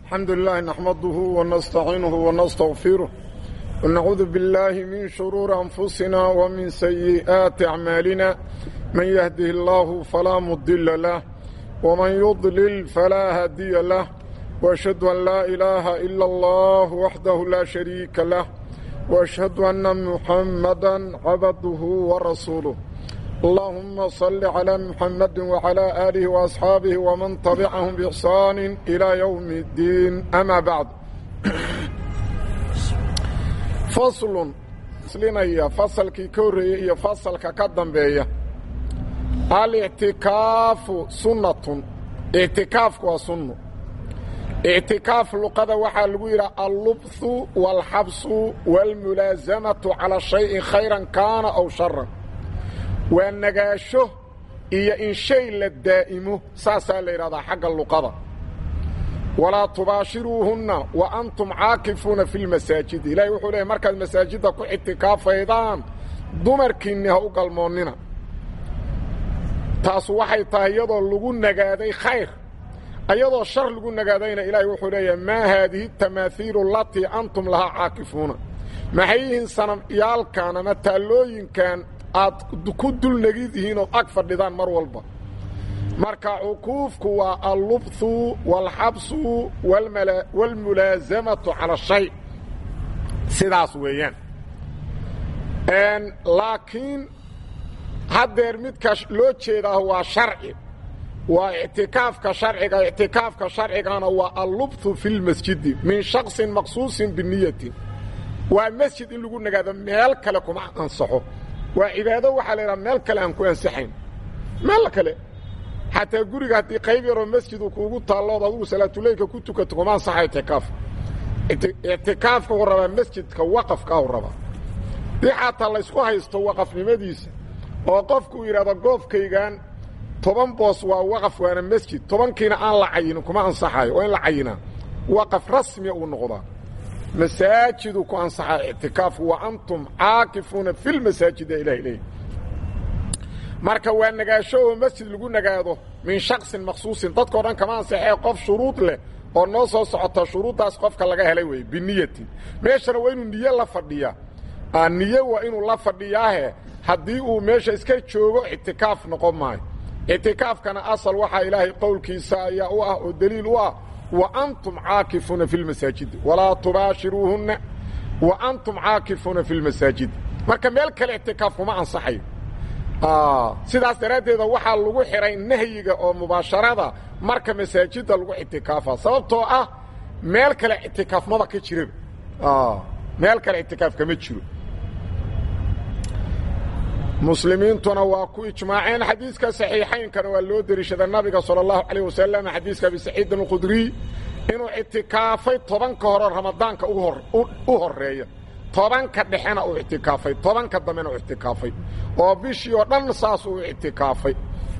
الحمد لله نحمده ونستعينه ونستغفره ونعوذ بالله من شرور أنفسنا ومن سيئات أعمالنا من يهده الله فلا مضل له ومن يضلل فلا هادي له وأشهد أن لا إله إلا الله وحده لا شريك له وأشهد أن محمدا عبده ورسوله اللهم صل على محمد وعلى آله وأصحابه ومن تبعهم بإحسان إلى يوم الدين أما بعد فصل سلينيا فصل كي كوري فصل كقدم بيا الاعتكاف سنة اعتكاف وسنة اعتكاف لقد وحا لغير اللبث والحبس والملازمة على شيء خيرا كان أو شرا waa nagaasho iyo in shay la daa'imo saasaa la yidhahdaa xagga luqada walaa tubaashiruuhunna wa antum caakifuuna fi lmasaajidi ilaahay wuxuu leehay markaad masaajidda ku ictikaafaydaan dumarkiinni ha u galmoonnina taasu waxay tahay iyadoo lagu nagaaday khayr iyadoo shar lagu nagaadayna ilaahay wuxuu leeyahay maa haadihi tamaahiilu alatii antum lahaa caakifuuna maxay yihiin sanamyaalkan ama taallooyinkan aad ku dulnegidihiin ood ag fadhidaan mar walba marka cukuufku waa allubthu waalxabsu waalmulaasamatu cala shay sidaas weeyaan laakiin haddeer midka loo jeedaa waa sharci waa ictikaafka sharciga ictikaafka sharcigana waa allubthu fi lmasjidi min shaksin maqsuusin biniyatin waa masjid in lagu nagaado meel kale kuma ansaxo waa cibaado waxaa la yidhaha meel kale aan ku ansaxayn meel kale xataa guriga haddii qayb yaroo masjidu kuugu taallood adugu salaatuleylka ku tukato kuma ansaxa ictikaaf ictikaafka u rabaa masjidka waqafkaa u rabaa dii xataa laysku haysto waqafnimadiisa oo qofkuu yidhahdo goofkaygan toban boos waa waqaf waana masjid tobankiina aan la cayinin kuma ansaxayo oo in la cayinaa waqaf rasmiya uu noqdaa masaajidu ku ansaxaa ictikaafku wa antum caakifuuna fi lmasaajid ilah leey marka waa nagaasho oo masjid lagu nagaado min shaksin maqsuusin dadkao dhan kama ansaxee qof shuruud leh oo noo soo socota shuruuddaas qofka laga helay wey biniyatin meeshana waa inuu niye la fadhiyaa niye waa inuu la fadhiyaahe haddii uu meesha iska joogo ictikaaf noqon maayo ictikaafkana asal waxaa ilaahay qowlkiisa ayaa u ah oo deliil u ah وأنتم عاaكفوuنa في المaساaجiد ولاa تubaaشiروuهuنa وأنتم عاaكفوuنa في المaساaجiد marka meel kale اعتiكاaf kuma ansaxayo sidaas daraaddeeda waxaa lagu xihay nahyiga oo mubaasharada marka masaajida lagu اعtikaafa sababtoo ah meel kale اعtikaaf maba ka jiraba meel kale اعtikaaf kama jiro muslimiintuna waa ku ijmaaceen xadiiska saxiixaynkana waa loo deliishada nabiga sala allahu calayh wasalam xadiiska abi saciidin alkhudriy inuu ictikaafay tobanka hore ramadaanka u horreeya tobanka dhexena uu ictikaafay tobanka dambena u ictikaafay oo bishii oo dhan saas uu ictikaafay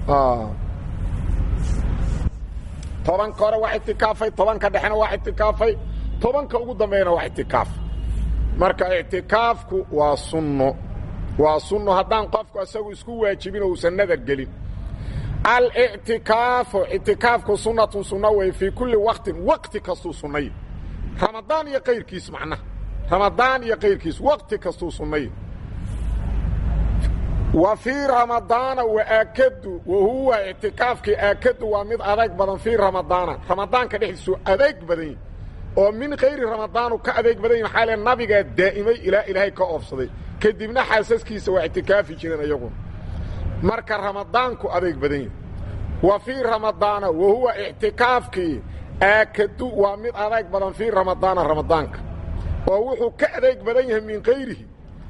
tobanka hore waa ictikaafay tobanka dhexena waa ictikaafay tobanka ugu dambeeyana waa ictikaaf marka ictikaafku waa sunno waa sunno haddaan qofku isagu isku waajibin oo uusan nadar gelin alictikaafu ictikaafku sunnatun sunno wey fii kulli waqtin waqti kastuu sunnay ramadaan iyo kayrkiis macnaha ramadaan iyo kayrkiis waqti kastuu sunnay wa fii ramadaana waakadu wa huwa ictikaafkii aakadu waa mid adeeg badan fii ramadaana ramadaanka dhexdiisu adeeg badan yahi oo min kayri ramadaanu ka adeeg badan yahi maxaa le nabigaa daa'imay ilaa ilaahay ka oofsaday kadibna xaasaskiisa waa ictikaafi jireen iyaguna marka ramadaanku adeeg badan yahi wa fii ramadaana wa huwa ictikaafkii aakadu waa mid adeeg badan fii ramadaana ramadaanka oo wuxuu ka adeeg badan yahay min kayrihi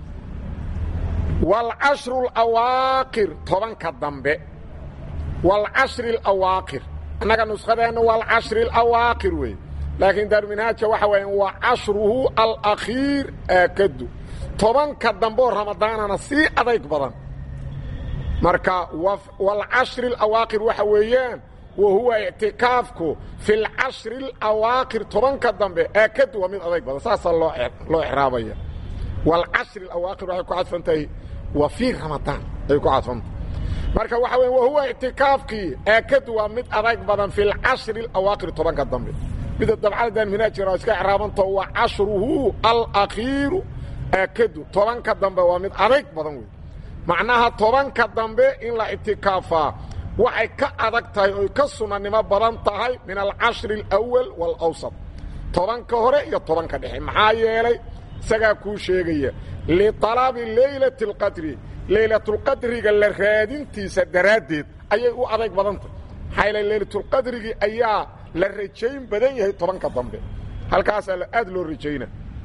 waalcashru alawaaqir tobanka dambe waalcashri alawaaqir annaga nuskhadeenna waalcashri alawaaqir wey laakiin daarminhaaja waxa weya waa cashruhu alakhiir aakadu tobanka dambeoo ramadaanana sii adayg badan marka waalcashri alawaaqir waxa weeyaan wa huwa ictikaafku fi lcashri alawaaqir tobanka dambe aakadu waa mid adayg badan saasaa loo loo exraabaya waalcashri alawaaqir waxay ku cadfan tahay wa fii ramadaan ay ku cadfantahay marka waxa weya wa huwa ictikaafkii aakadu waa mid adayg badan fi lcashri alawaaqir tobanka dambe mida dabcaladan minhaajira iska icraabanto wa cashruhu alakhiiru aakadu tobanka dambe waa mid adayg badan wey macnaha tobanka dambe in la ictikaafaa waxay ka adag tahay oy ka sunanimo badan tahay min alcashri alawal waalawsat tobanka hore iyo tobanka dhexe maxaa yeelay isagaa kuu sheegaya lialabi leylati alqadri leylatulqadriga la raadintiisa daraaddeed ayay u adayg badan tahay maxaa yeele leylatulqadrigii ayaa la rajayn badan yahay tobanka dambe halkaasaa aad loo rajayna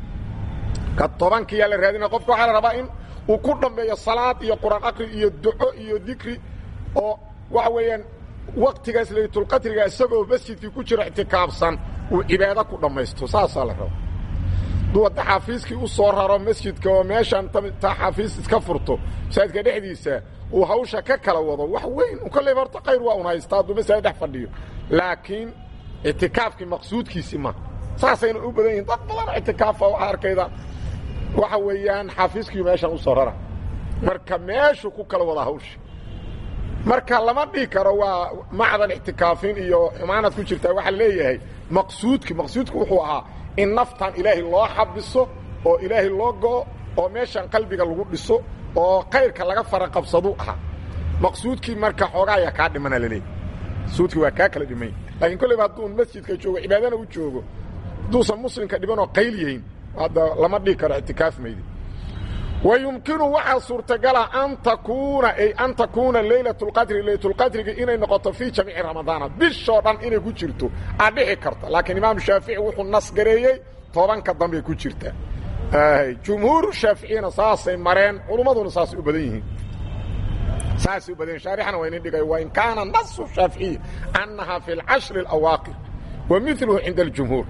ka tobankiyaa la raadina qofka waxaa la rabaa in uu ku dhammeeyo salaad iyo quraan aqri iyo duco iyo dikri oo waxa weeyaan waktigaas laylatulqadriga isagoo masjidkii ku jiro ictikaafsan uu cibaado ku dhammaysto saasaa la raba duu hadda xaafiiskii u soo raro masjidka oo meeshan ta xaafiis iska furto masaajidka dhexdiisa uu hawsha ka kala wado wax weyn kolleyba horta khayr waa un haystaa hadduu masaajid dhex fadhiyo laakiin ictikaafkii maqsuudkiisii ma saasayna u badan yihin dad badan ictikaafa waxaa arkayda waxa weeyaan xaafiiskii meeshan u soo rara marka meeshuu ku kala wada hawsha marka lama dhihi karo waa macdan ictikaafin iyo xumaanad ku jirtaa waxaa leeyahay maqsuudki maqsuudku wuxuu ahaa in naftan ilaahay loo xabiso oo ilaahay loo go'o oo meeshan qalbiga lagu dhiso oo kayrka laga fara qabsadu ahaa maqsuudkii marka xoogaa ayaa kaa dhimana laleeyahy maqsuudkii waa kaa kala dhimay laakiin kolleyba hadduu masjidka joogo cibaadana u joogo hadduusan muslimka dhibanoo qayl yahayn hadda lama dhihi karo ictikaaf maydi wayumkinu waxaa suurtagala an takuuna ay an takuuna leylat اlqadri leylatulqadriga inay noqoto fii jamiici ramadaana bishoo dhan inay ku jirto aad dhici karta laakiin imaam shaafici wuxuu nasgareeyey tobanka dambey ku jirta jumhuuru shaaficiyana saasay mareen culummaduna saasay u badan yihiin saasay u badan yihin shaarixana waa inin dhigay wain kaana nasu shaaficiyi annaha fi اlcashri اlawaaqir wa miluhu cinda اljumhuur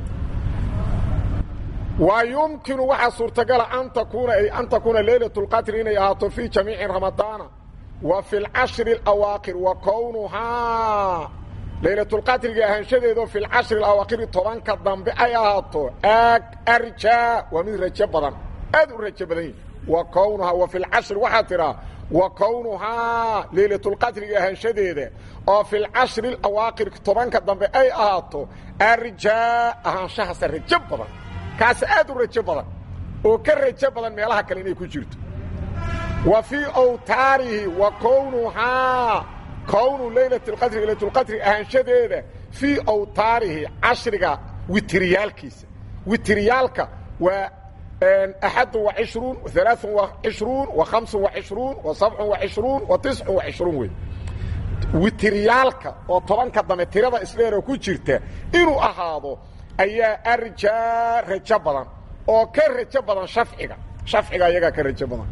wa yumkinu waxaa suurtagala an takuuna ay an takuuna leylat اlqadri inay ahaato fii jamiici ramadaana wa fi اlcashri اlawaaqir wa kownuhaa laylatulqadriga ahaanshadeedo fi lcashri اlawaaqiri tobanka dambe ay ahaato ag arjaa waa mid rajo badan aad u rajo badan yihi wa kownuhaa wa fi lcashri waxaa tidhaa wa kownuhaa leylatulqadriga ahaanshadeeda oo fi lcashri اlawaaqir tobanka dambe ay ahaato arjaa ahaanshahaasa rajo badan kaas aad u rajo badan oo ka rajo badan meelaha kale inay ku jirto wa fii awtaarihi wa kownuhaa kownu leylat اlqadri leylatulqadri ahaanshadeeda fii awtaarihi cashriga witriyaalkiisa witriyaalka waa axad وacishruun ثaلaaث وacishruun وaمس وacishruun وaسبع وacishruun وaتiسع وacishruun wey witriyaalka oo tobanka dambe tirada isdheeroo ku jirta inuu ahaado ayaa arjaa rajo badan oo ka rajo badan shafciga shafciga iyagaa ka rajo badan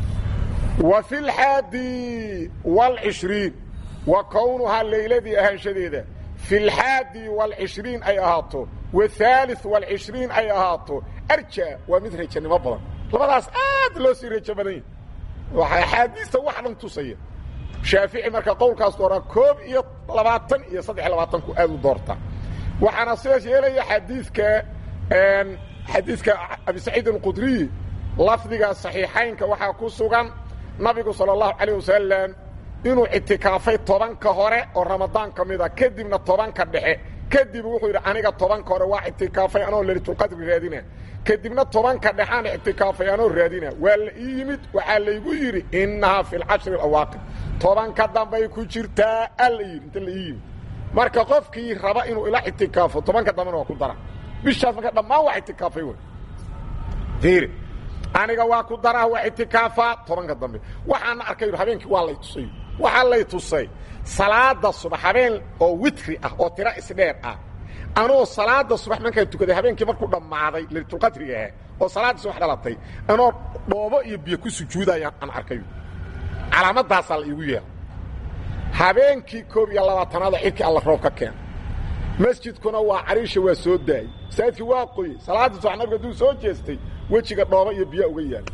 wa fi اlxaadi واlcishriin wa kownuhaa layladii ahaanshadeeda fi اlxaadi واlcishriin ay ahaato waثaaliث واlcishriin ay ahaato arja waa mid rajanimo badan labadaas aad loo sii rajo badan yahi waxaa axaadiista wax dhan tusaya shaafici marka qowlkaas dooraa koob iyo labaatan iyo saddex labaatanku aad u doortaa waxaana sidaas yeelaya xadiidka xadiidka abi saciid alqudriy lafdiga saxiixaynka waxaa ku sugan nabigu sala allahu calayh wasalam inuu ictikaafay tobanka hore oo ramadaan ka mida kadibna tobanka dhexe kadib wuxuu yidhi aniga tobanka hore waa ictikaafay anoo leylatulqadri raadina kadibna tobanka dhexaan ictikaafay anoo raadina waa la ii yimid waxaa laygu yidhi innahaa fi lcashri alawaaqir tobanka dambay ku jirtaa alla yidhi inta la ii yimid marka qofkii raba inuu ila ictikaafo tobanka dambena waa ku dara bishaas marka dhammaan waa ictikaafay wey fiiri aniga waa ku daraa waa ictikaafaa tobanka dambe waxaana arkay habeenkii waa lay tusay waxaa lay tusay salaada subax habeen oo witri ah oo tiro isdheer ah anoo salaada subax markaan tukaday habeenkii markuu dhammaaday laylatulqadriga ah oo salaadda subax dhalatay anoo dhoobo iyo biyo ku sujuudaya aan arkay calaamadaasaa la iigu yeela habeenkii koob iyo labaatanaada xilkii alla roob ka keena masjidkuna waa cariisha waa soo daayey masaajidkii waa qoyey salaadda subax nabiga hadduu soo jeestay wejiga dhoobo iyo biyo uga yaala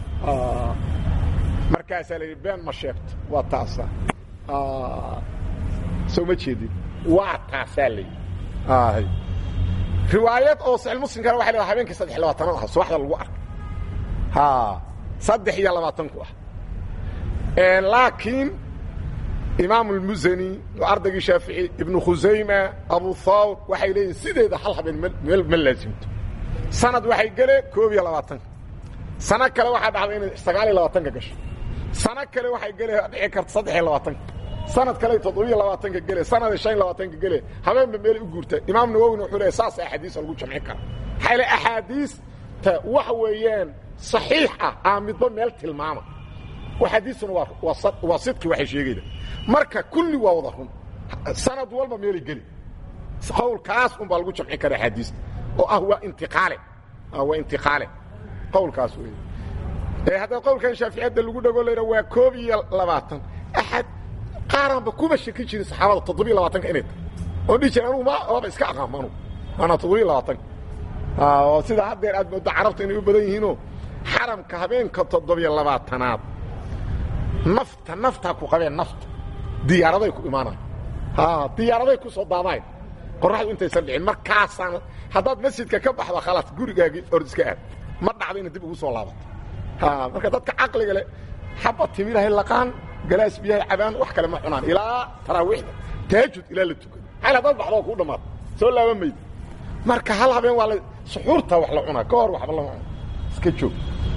markaasaa la yidhi been ma sheegto waa taasa soo ma jeedin waa taasaa la yidhi riwaayad oo saxiix muslimkana waxay leedahay habeenkii saddex iyo labaatan ah subaxda lagu arkay ha saddex iyo labaatanku ah laakiin imaam اlmusani ardaygii shaafici ibnu khusayma abu thawr waxay leeyihin sideeda hal habeen meel ma laasimto sanad waxay gele koob iyo labaatanka sano kale waxaa dhacday inay sagaal iyo labaatanka gasho sano kale waxay gele dhici karta saddex iyo labaatanka sanad kale toddobiyo labaatanka gele sanad shan iyo labaatanka gele habeenba meelay u guurtaa imaam nawowina wuxuu leeyahy saas axaadiisa lagu jamcin kara maxaa le axaadiista waxa weeyaan saxiix ah aa midba meel tilmaama axaadiistuna waa waa sidqi waxay sheegayda marka kulli waa wada run sanad walba meelay geli qowlkaas un baa lagu jamcin kara axaadiista oo ah waa intiqaale waa intiqaale qowlkaas wey ee haddaa qowlkan shaaficiyadda lagu dhago layha waa koob iyo labaatan axad qaaraanba kuma shaki jirin saxaabada toddobiyo labaatanka inay tahay oo dhihi jira anugu ma waaba iska aqaamo anugu maanaa toddobiyo labaatanka oo sida haddeer aad mooddo carabta inay u badan yihiinoo xaramka habeenka toddobiyo labaatanaad nafta naftaa ku qabeen nafta diyaaraday ku imaanayan diyaaraday ku soo daadayn qoraxdu intaysan dhicin markaasaan haddaad masjidka ka baxdo khalaas gurigaagii ord iska aad ma dhacdo ina dib ugu soo laabato marka dadka caqliga leh xaba timilahay laqaan galaas biyahay cabaan wax kale ma cunaan ilaa taraawiixda taajud ilaa la tukado xal haddaad baxdoo kuu dhammaado soo laaba mayd marka hal habeen waa la suxuurta wax la cunaa ka hor waxba lama cuno iska joog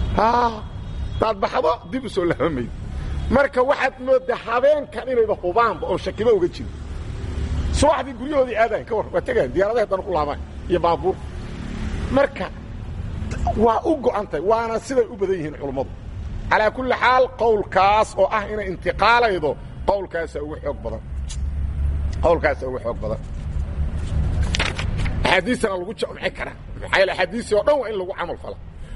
hadaad baxdo dib u soo laaba mayd marka waxaad moodaa habeenkan inayba hubaanba oo shakiba uga jiro subaxdii guryahoodii aadayn ka war waa tegayan diyaaradaha haddana ku laabaan iyo baabuur marka waa u go'an tahay waana siday u badan yihiin culummadu calaa kulli xaal qowlkaas oo ah inay intiqaalaydo qowlkaasa ugu xoog badan qowlkaasa ugu xoog badan axaadiistana lagu jamci karaa maxaa yaele axaadiistii oo dhan waa in lagu camal fala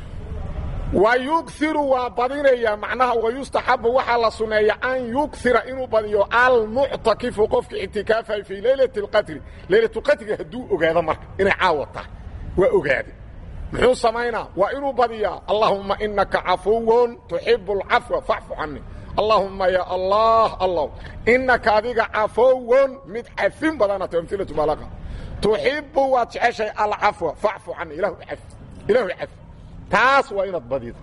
wa yugiru waa badinayaa macnaha wayustaxabu waxaa la suneeya an yugira inuu badiyo almuctakifu qofka ictikaafay fii leylati اlqadri leylatulqadriga hadduu ogaado marka inay caawa tahay waa ogaade muxuu samaynaa waa inuu badiyaa allahuma inaka cafuwun tuxibu اlcafwa facfu cani allahuma ya allah allah inaka adiga cafuwun mid cafin badanata amilatu balaqa tuxibu waad jeceshay alcafwa facfu cani ilahu ilahu cafi taas waa inaad badido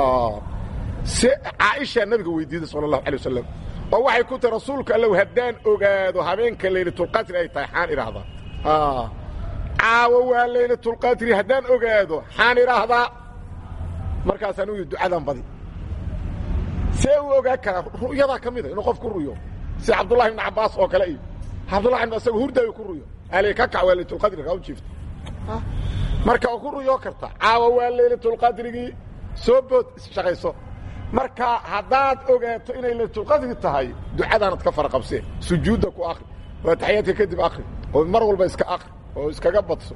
si caaisha nabiga weydiiday sal اlahu alay wasalam oo waxay ku tahi rasuulka allow haddaan ogaado habeenka laylatulqadri ay tahay xaan idhaahdaa caawo waa laylatulqadri haddaan ogaado xaan idhaahdaa markaasaan u yidhi ducadan badi see uu ogaan karaa ru'yadaa ka mida inuu qof ku ruyo si cabdullahi ibn cabaas oo kale iyo cabdullahi ibn isaga hurdaayo ku ruyo ali ka kac waa laylatulqadri kaa u jiifta marka oo ku ruyoo karta caawa waa laylatulqadrigii soo bood shaqayso marka haddaad ogaato inay laylatulqadri tahay ducadaanad ka fara qabsee sujuudda ku akri waa taxiyaadka kadib akri oo mar walba iska akri oo iskaga badso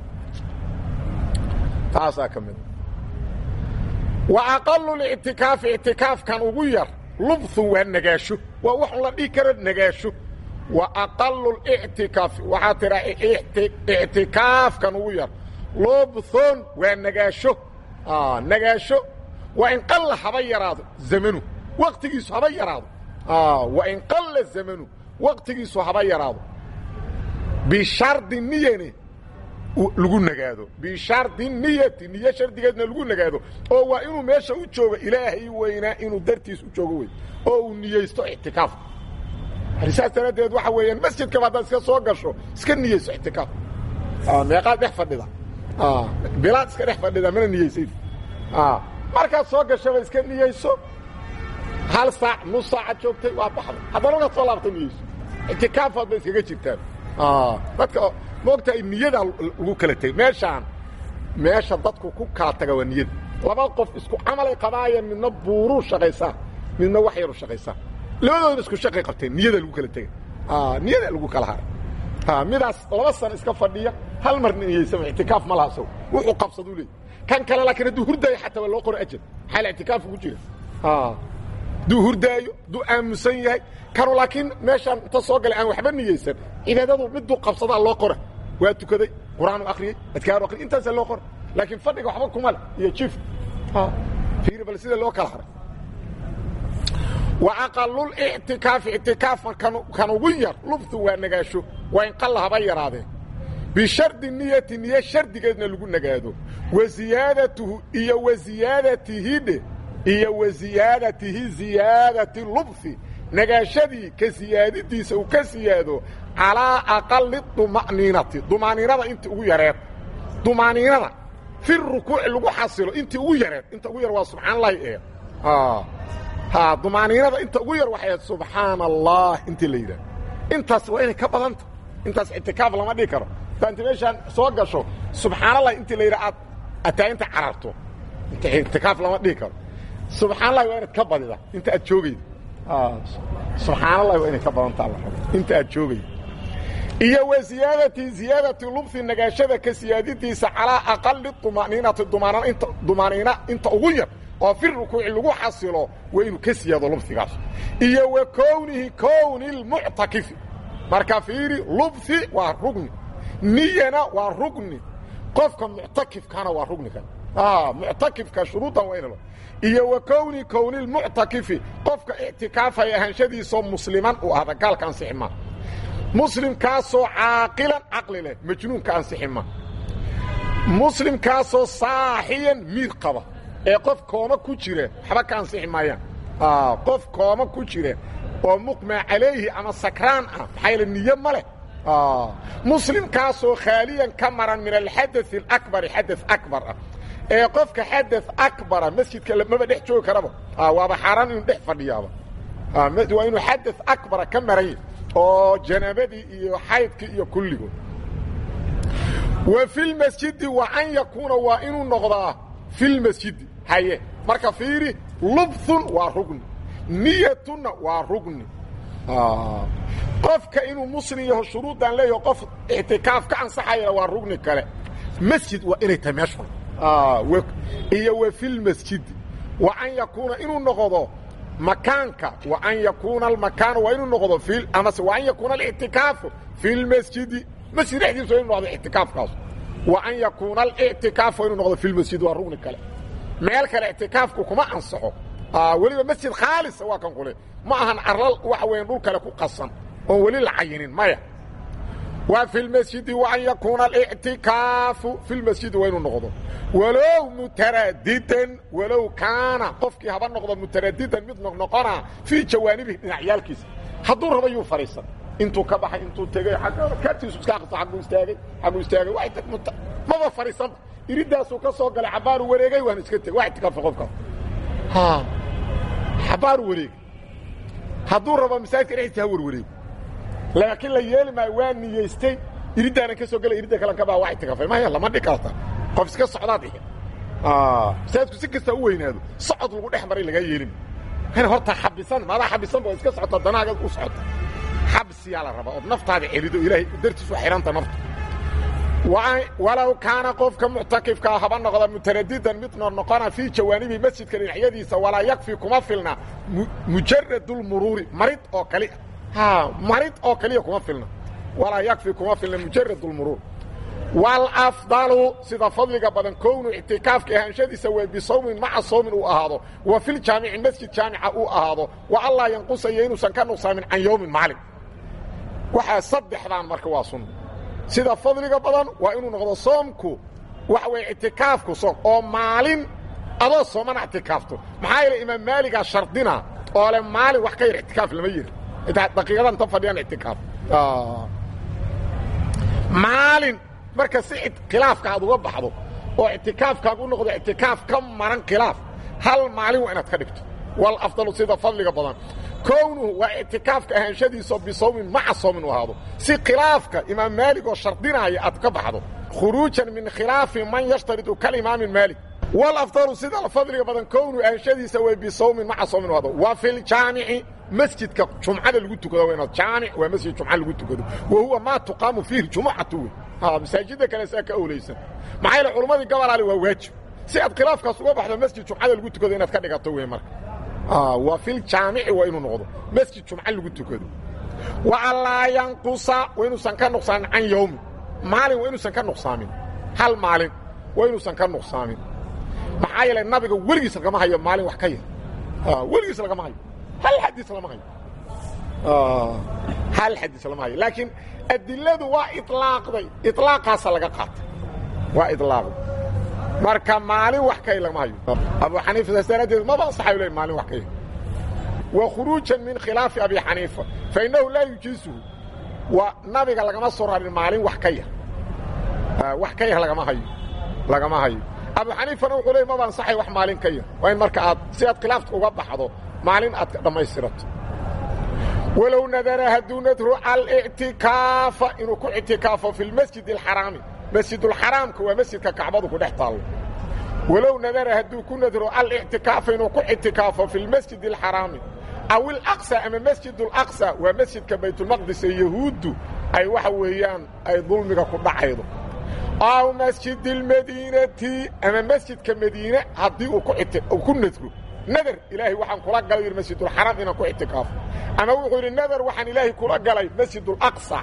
taasaa ka mida wa aqalu lictikaafi ictikaafkan ugu yar lubthun waa nagaasho waa waxun la dhihi kara nagaasho wa aqalu lictikaafi waxaa tiraa ictikaafkan ugu yar lubthun waa nagaasho nagaasho waa in qalla haba yaraado zamanu waqtigiisu haba yaraado wa in qalla zamanu waqtigiisu haba yaraado bishardi niyani lagu nagaado bishardi niyati niyo shardigeedna lagu nagaado oo waa inuu meesha u joogo ilaahay weynaa inuu dartiis u joogo wey oo uu niyeysto ictikaaf saas daraaddeed waxa weeyaan masjidkaba haddaad iska soo gasho iska niyeyso ictikaaf meeqaad dhex fadhida bilaad iska dhex fadhida mana niyeysayd markaad soo gashaba iska niyeyso hal saac nus saacaad joogtay waa baxday haddana ugaad soo laabta niyeyso ictikaafaad bay iskaga jirtaan dadka moogtahay niyadaa lagu kala tegay meeshaan meesha dadku ku kala taga waa niyada laba qof isku camalay qabaayeen midna buuruu shaqaysaa midna wax yaru shaqaysaa labadoodna isku shaqay qabteen niyada lagu kala tegay niyada lagu kala haray midaas laba sano iska fadhiya hal mar niyeysama ictikaaf ma laha saw wuxuu qabsaduu leey kan kale laakiin hadduu hurdaayo xataa waa loo qoro ajal maxaa la ictikaaf ugu jira hadduu hurdaayo hadduu aamusan yahay kanu laakiin meeshaan inta soo galay aan waxba niyeysan cibaadadu miduu qabsadaa loo qora waa tukaday qur-aanu akriyey adkaaru akhriyey intaasaa loo qora laakiin fadhiga waxba kuma le iyo jiif fiiri bal sida loo kala haray wa aqalulictikaafi ictikaafka kan ugu yar lubtu waa nagaasho waa in qalla haba yaraadeen bishardi niyati niyo shardigeedna lagu nagaado wa ziyaadatuhu iyo wa ziyaadatihi dhe iyo wa ziyaadatihi ziyaadati lubhi nagaashadii ka siyaadidiisa uu ka siyaado calaa aqali duma'niinati dumaaniinada intii ugu yareed dumaaniinada fi rukuuci lagu xasilo intii ugu yareed inta ugu yar waa subxaan allahi ee ha dumaaniinada inta ugu yar waxay subxaana allah intii la yidhaah intaas waa inay ka badanta intaas ictikaaf lama dhihi karo daanti meeshaan soo gasho subxaan allah intii la yidhaha aad ataa inta cararto inta ictikaaf lama dhihi karo subxaan allahi waa inaad ka badida inta aad joogayda subxaan allahi waa inay ka badanta alla inta aad joogayda iyo wa ziyaadati ziyaadati lubhi nagaashada ka siyaadidiisa calaa aqali dumaniinati dumaanint dumaaniina inta ugu yar oo fi rukuuci lagu xasilo waa inuu ka siyaado lubhigaas iyo wa kownihi kowni lmuctakifi marka fiiri lubhi waa rugni niyana waa rugni qofka muctakifkana waa rugni kan muctakifka shuruudan waa inalo iyo wa kowni kowni lmuctakifi qofka ictikaafaya ahaanshadiisoo musliman uu ahda gaalka ansixi ma muslimkaasoo caaqilan caqli leh majnuunka ansixi ma muslimkaasoo saaxiyan miid qaba ee qof kooma ku jira waxba ka ansixi maayaan qof kooma ku jira oo muqmaa calayhi ama sakraan ah maxaa yaele niye ma leh muslimkaasoo khaaliyan ka maran min alxadaث اlakbari xadaث akbar ah ee qofka xadaث akbara masjidka maba dhex joogi karaba waaba xaaraan inuu dhex fadhiyaaba waa inuu xadaث akbara ka maran yahy oo janaabadii iyo xaydkii iyo kulligood wa fi lmasjidi wa an yakuuna waa inuu noqdaa fi lmasjidi haye marka fiiri lubthun waa rugni niyatunna waa rugni qofka inuu muslim yaho shuruuddan leeyaho qof ictikaaf ka ansaxayana waa rugni kale masjid waa inay tahay meeshu iyo wa fi lmasjidi wa an yakuuna inuu noqdo makaanka wa an yakuuna almakaanu waa inuu noqdo i amase wa an yakuuna alictikaafu fi lmasjidi masjid dhexdiisa waa inu noqdo ictikaafkaas wa an yakuuna alictikaafu waa inuu noqdo fi lmasjidi waa rugni kale meel kale ictikaafku kuma ansaxo weliba masjid khaalisa waa kan qule ma ahan arlal waxa weyan dhul kale ku qasan oon weli la cayinin maya wa fi lmasjidi wa an yakuuna alictikaafu fi lmasjidi waa inuu noqdo walow mutaradidan walow kaana qofkii haba noqdo mutaradidan mid noqnoqona fii jawaanibihi dhinacyaalkiisa hadduu raba yuu fadhiisan intuu ka baxay intuu tegey kartiisu iska aqsa aguu istaagay aguu istaagay maba fadhiisanba iridaasuu ka soo galay xabaaru wareegay waana iska tegey waa itikaafay qofkaas xabaaru wareegay hadduu rabo masaajidka dhexdiisa ha warwareego laakiin la yeeli maayo waa niyeystay iridaanan ka soo gelay iridda kalan ka baa waa itikaafay maya lama dhi karta qof iska socdaad ihe masaajidku si kasta u weynaado socod lagu dhex maray lagaa yeelin hana horta xabisan maadaa xabisanba oo iska socota danaaga u socota xabsiyaa la rabaa ood naftaada celido ilaahay dartiisu xihanta nafta walow kaana qofka muctakifkaa haba noqda mutaradidan mid noqnoqona fii jawaanibi masjidka dhinacyadiisa walaa yakfi kuma filna mujaradulmuruuri marid oo kaliya marid oo kaliya kuma filna walaa yakfi kuma filna mujaradulmuruur waalafdalu sida fadliga badan kownu ictikaafka ahaanshadiisa waa bisawmin maca sawmin uu ahaado wa filjaamici masjid jaamica uu ahaado wa allaa yanqusaya inuusan ka nuqsaamin can yowmin maalin waxaa saddexdaan marka waa sunna sida fadliga badan waa inuu noqdo soomku waxa weeye ictikaafku soom oo maalin adoo soomana ictikaafto maxaa yeele imaam maaligaa shardina oo le maalin wax ka yar ictikaaf lama yiri daqiiqadan ta fadhiyaan ictikaaf maalin marka si khilaafka aad uga baxdo oo ictikaafkaagu u noqdo ictikaaf ka maran khilaaf hal maalin waa inaad ka dhigto wal afdalu sida fadliga badan kownuhu waa ictikaafka ahaanshadiisao bisawmin maca sawmin u ahaado si khilaafka imaam maalig oo shardinaaya aad ka baxdo khuruujan min khilaafi man yashtaridu kalimaamin maalig wal afdalu sida fadliga badan kownuhu ahaanshadiisa way bisawmin maca sawmin u ahaado wa fi ljaamici masjidka jumcada lagu tukado waa inaad jaamic waa masjid jumca lagu tukado wa huwa maa tuqaamu fiihi jumucatu wey masaajidda kale saa ka owlaysan maxaa yaele culummadii gobolaale waa waajib si aad khilaafkaas uga baxdo masjid jumcada lagu tukado inaad ka dhigato wey marka waa filjaamici waa inuu noqdo masjid jumca lagu tukado wa allaa yanqusa waa inuusan ka nuqsaamin can yowmin maalin waa inuusan ka nuqsaamin hal maalin waa inuusan ka nuqsaamin maxaa yeele nabiga weligiis lagama hayo maalin wax ka yar weligiis lagama hayo hal xadiis lama hayo hal xadiis lama hayo laakiin adiladu waa ilaaqday ilaaqaasa laga qaatay waa ilaaqday marka maalin wax kay lama hayo abu xaniifa saas daraaddeed maba ansaxayo le maalin wax kay wa khuruujan min khilaafi abi xaniifa fa innahu laa yujiisuhu waa nabiga lagama soo rarin maalin wax ka yar wax ka yar lagama hayo lagama hayo abu xaniifana wuxuu leey maba ansaxay wax maalin ka yar waa in marka aad si aad khilaafka uga baxdo maalin aad dhammaystirato walow nadara hadduu nadru alictikaafa inuu ku ictikaafo fi lmasjid alxaraami masjidulxaraamka waa masjidka kacbadu ku dhex taallo walow nadara hadduu ku nadro alictikaafa inuu ku ictikaafo fi lmasjid alxaraami aw ilaqsa ama masjid alaqsa waa masjidka baytulmaqdis ee yahuuddu ay waxa weeyaan ay dulmiga ku dhacaydo aw masjid almadiinati ama masjidka madiine haddii uu ku nadro nadar ilaahay waxaan kula galay yidhi masjidulxaraam inaan ku ictikaafo ama wuxuu yidhi nadar waxaan ilaahay kula galay masjidulaqsa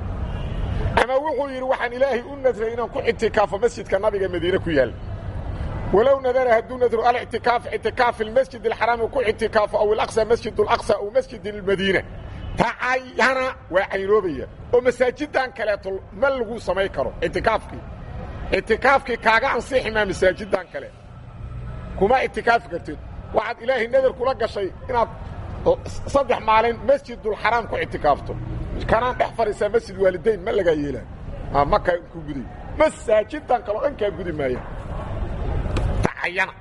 ama wuxuu yidhi waxaan ilaahay u nadray inaan ku ictikaafo masjidka nabiga madiine ku yaal walow nadara hadduu nadro alictikaaf ictikaaf fi lmasjid alxaraami ku ictikaafo aw ilaqsa masjid alaqsa aw masjid almadiina tacayana waa caynoobaya oo masaajidan kaleeto ma lagu samay karo ictikaafkii ictikaafkii kaaga ansixi maa masaajidan kale kuma ictikaafi kartid waxaad ilaahay nadar kula gashay inaad saddex maalin masjidulxaraam ku ictikaafto kanaan dhex fadhiisaa masjid waalidayn ma lagaa yeelaa makaa ku guday masaajidan kaleo dhan kaa gudi maaya tacayana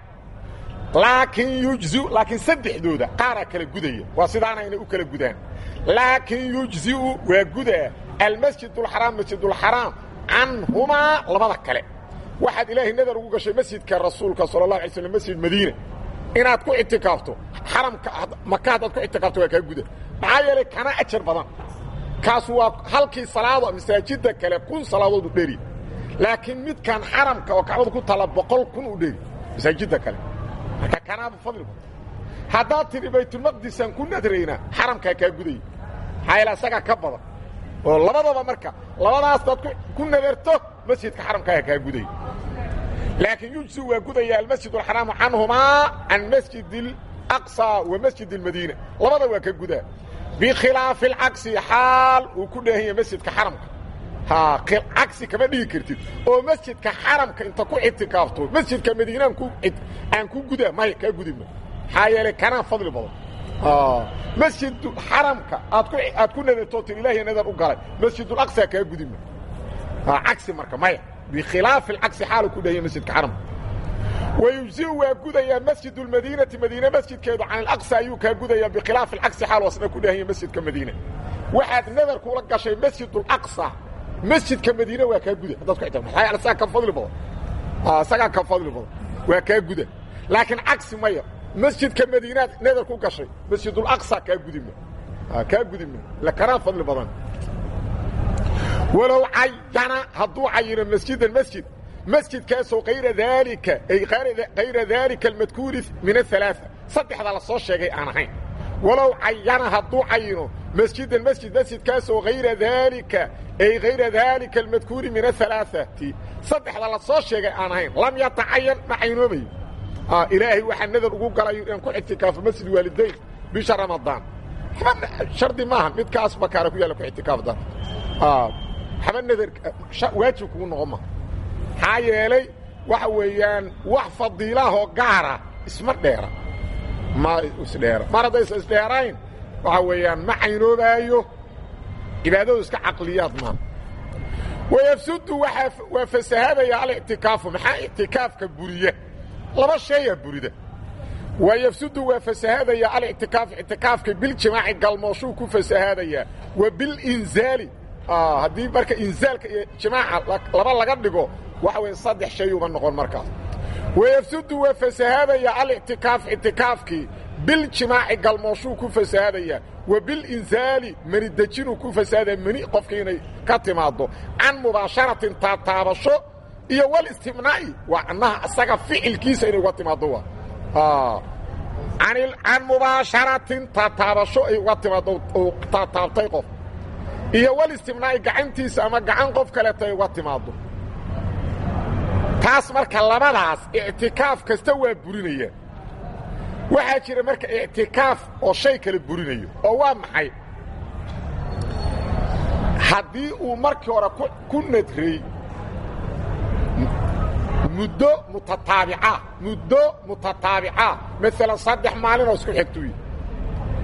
laakiin yujziu laakiin saddexdooda qaaraa kala gudaya waa sidaana inay u kala gudaan laakiin yujziu waa gudaa almasjidulxaraam masjidulxaraam canhumaa labada kale waxaad ilaahay nadar ugu gashay masjidka rasuulka sala allahu alay slam masjid madiina inaad ku ictikaafto xaramka maka haddaad ku ictikaafto waa kaa guda maxaa yeelay kana ajar badan kaasu waa halkii salaado masaajidda kale kun salaadood u dheri laakiin midkan xaramka oo kacbada ku taalla boqol kun u dheri masaajidda kale marka kanaaba fadli badan haddaad tidhi baytulmaqdisaan ku nadraynaa xaramkaa kaa gudaya maxaa yeele asagaa ka badan oo labadaba marka labadaas daad ku nadarto masjidka xaramkaaga kaa gudaya laakiin yujsu waa gudaya almasjid alxaraamu canhumaa can masjid alaqsa wa masjid almadiina labada waa ka gudaa bikhilaafi alcagsi xaal uu ku dheehan yahay masjidka xaramka cagsi kama dhigi kartid oo masjidka xaramka inta ku ictikaafto masjidka madiinaan aan ku gudaa maya kaa gudima maxaa yeelay kanaa fadli badan masjid xaramka aad ku nadartoo tir ilahiy nadar u galay masjidulaqsa kaa gudima cagsi marka maya bikhilaafi alcagsi xaalu ku dheehan yahay masjidka xaramka wayujziu waa gudayaa masjid اlmadiinati madiine masjidkeedu can alaqsa ayuu kaa gudayaa bikhilaafi alcagsi xaal wasna ku dheehan yahay masjidka madiine waxaad nadar kula gashay masjid alaqsa masjidka madiine waa kaa guda haddaad ku ita maxaa yaale sagaa ka fadli badan isagaa ka fadli badan waa kaa guda laakiin cagsi maya masjidka madiinaad nadar ku gashay masjidulaqsa kaa gudima kaa gudima la kanaa fadli badan walow cayana hadduu cayino masjidan masjid masjidkaasoo kayra daalika ay kayra daalika almadkuuri min ahalaaثa saddexda la soo sheegay aan ahayn walow cayana hadduu cayino masjidan masjid masjidkaasoo hayra daalika ay hayra daalika almadkuuri min ahalaaثati saddexda la soo sheegay aan ahayn lam yatacayan ma caynoomayo ilaahay waxaa nadar ugu galayo inaan ku ictikaafo masjid waalidayn bisha ramadaan shardi maaha midkaas bakaara ku yaalla ku ictikaaf dar haba nadar waajib kugu noqon ma maxaa yeelay waxa weeyaan wax fadiilahoo gaara isma dheera ma isdheera mar haddaysa isdheerayn waxa weeyaan ma caynoobaayo cibaadadu iska caqliyaad maa wayafsudu waa fasahaadaya alictikaafu maxaa ictikaafka buriya laba sheeyaa burida wayafsudu waa fasahaadaya alictikaaf ictikaafka biljimaaci galmooshuu ku fasahaadayaa wa bilinzaali haddii marka inzaalka iyo jimaaca laba laga dhigo waxa weya saddex shayuuba noqon markaas wayafsudu waa fasahaadaya alictikaaf ictikaafkii biljimaaci galmooshuu ku fasahaadayaa wa bilinzaali mani dejinuu ku fasahaadaya mani qofkii inay ka timaaddo can mubaasharatin taataabasho iyo walistimnaa'i waa annaha isaga ficilkiisa inay uga timaaddo waa can mubaasharatin taataabasho ay uga timaaddo uu taataabtay qof iyo walistimnaa'i gacantiisa ama gacan qof kaleeto ay uga timaaddo taas marka labadaas ictikaaf kasta waa burinaya waxaa jira marka ictikaaf oo shay kale burinayo oo waa maxay haddii uu markii hore ku nadray muddo mutataabica muddo mutataabica maalan saddex maalinoo isku xigtuy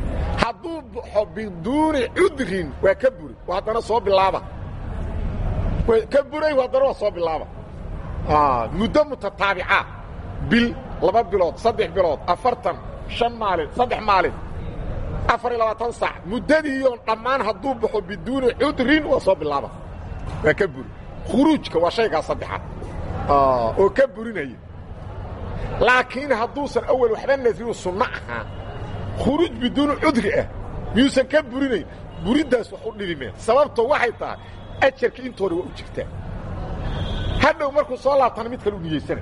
hadduu baxo biduuni cudrin waa ka buri waa haddana soo bilaaba ka buray haddana waa soo bilaaba muddo mutataabica bil laba bilood saddex bilood afartan shan maalin saddex maalin afar iyo labaatan sac muddadiiyoon dhammaan hadduu baxo biduuni cudrin waa soo bilaaba waa ka buri khuruujka waa shaygaa saddexaad oo ka burinaya laakiin hadduusan awel waxba nadriu sunno ahaa khuruuj biduuni cudri ah miyuusan ka burinayn buriddaas wax u dhibimeen sababtoo waxay tahay ajarka intooda waa u jirtaa hadhow markuu soo laabtana mid kale u niyeysana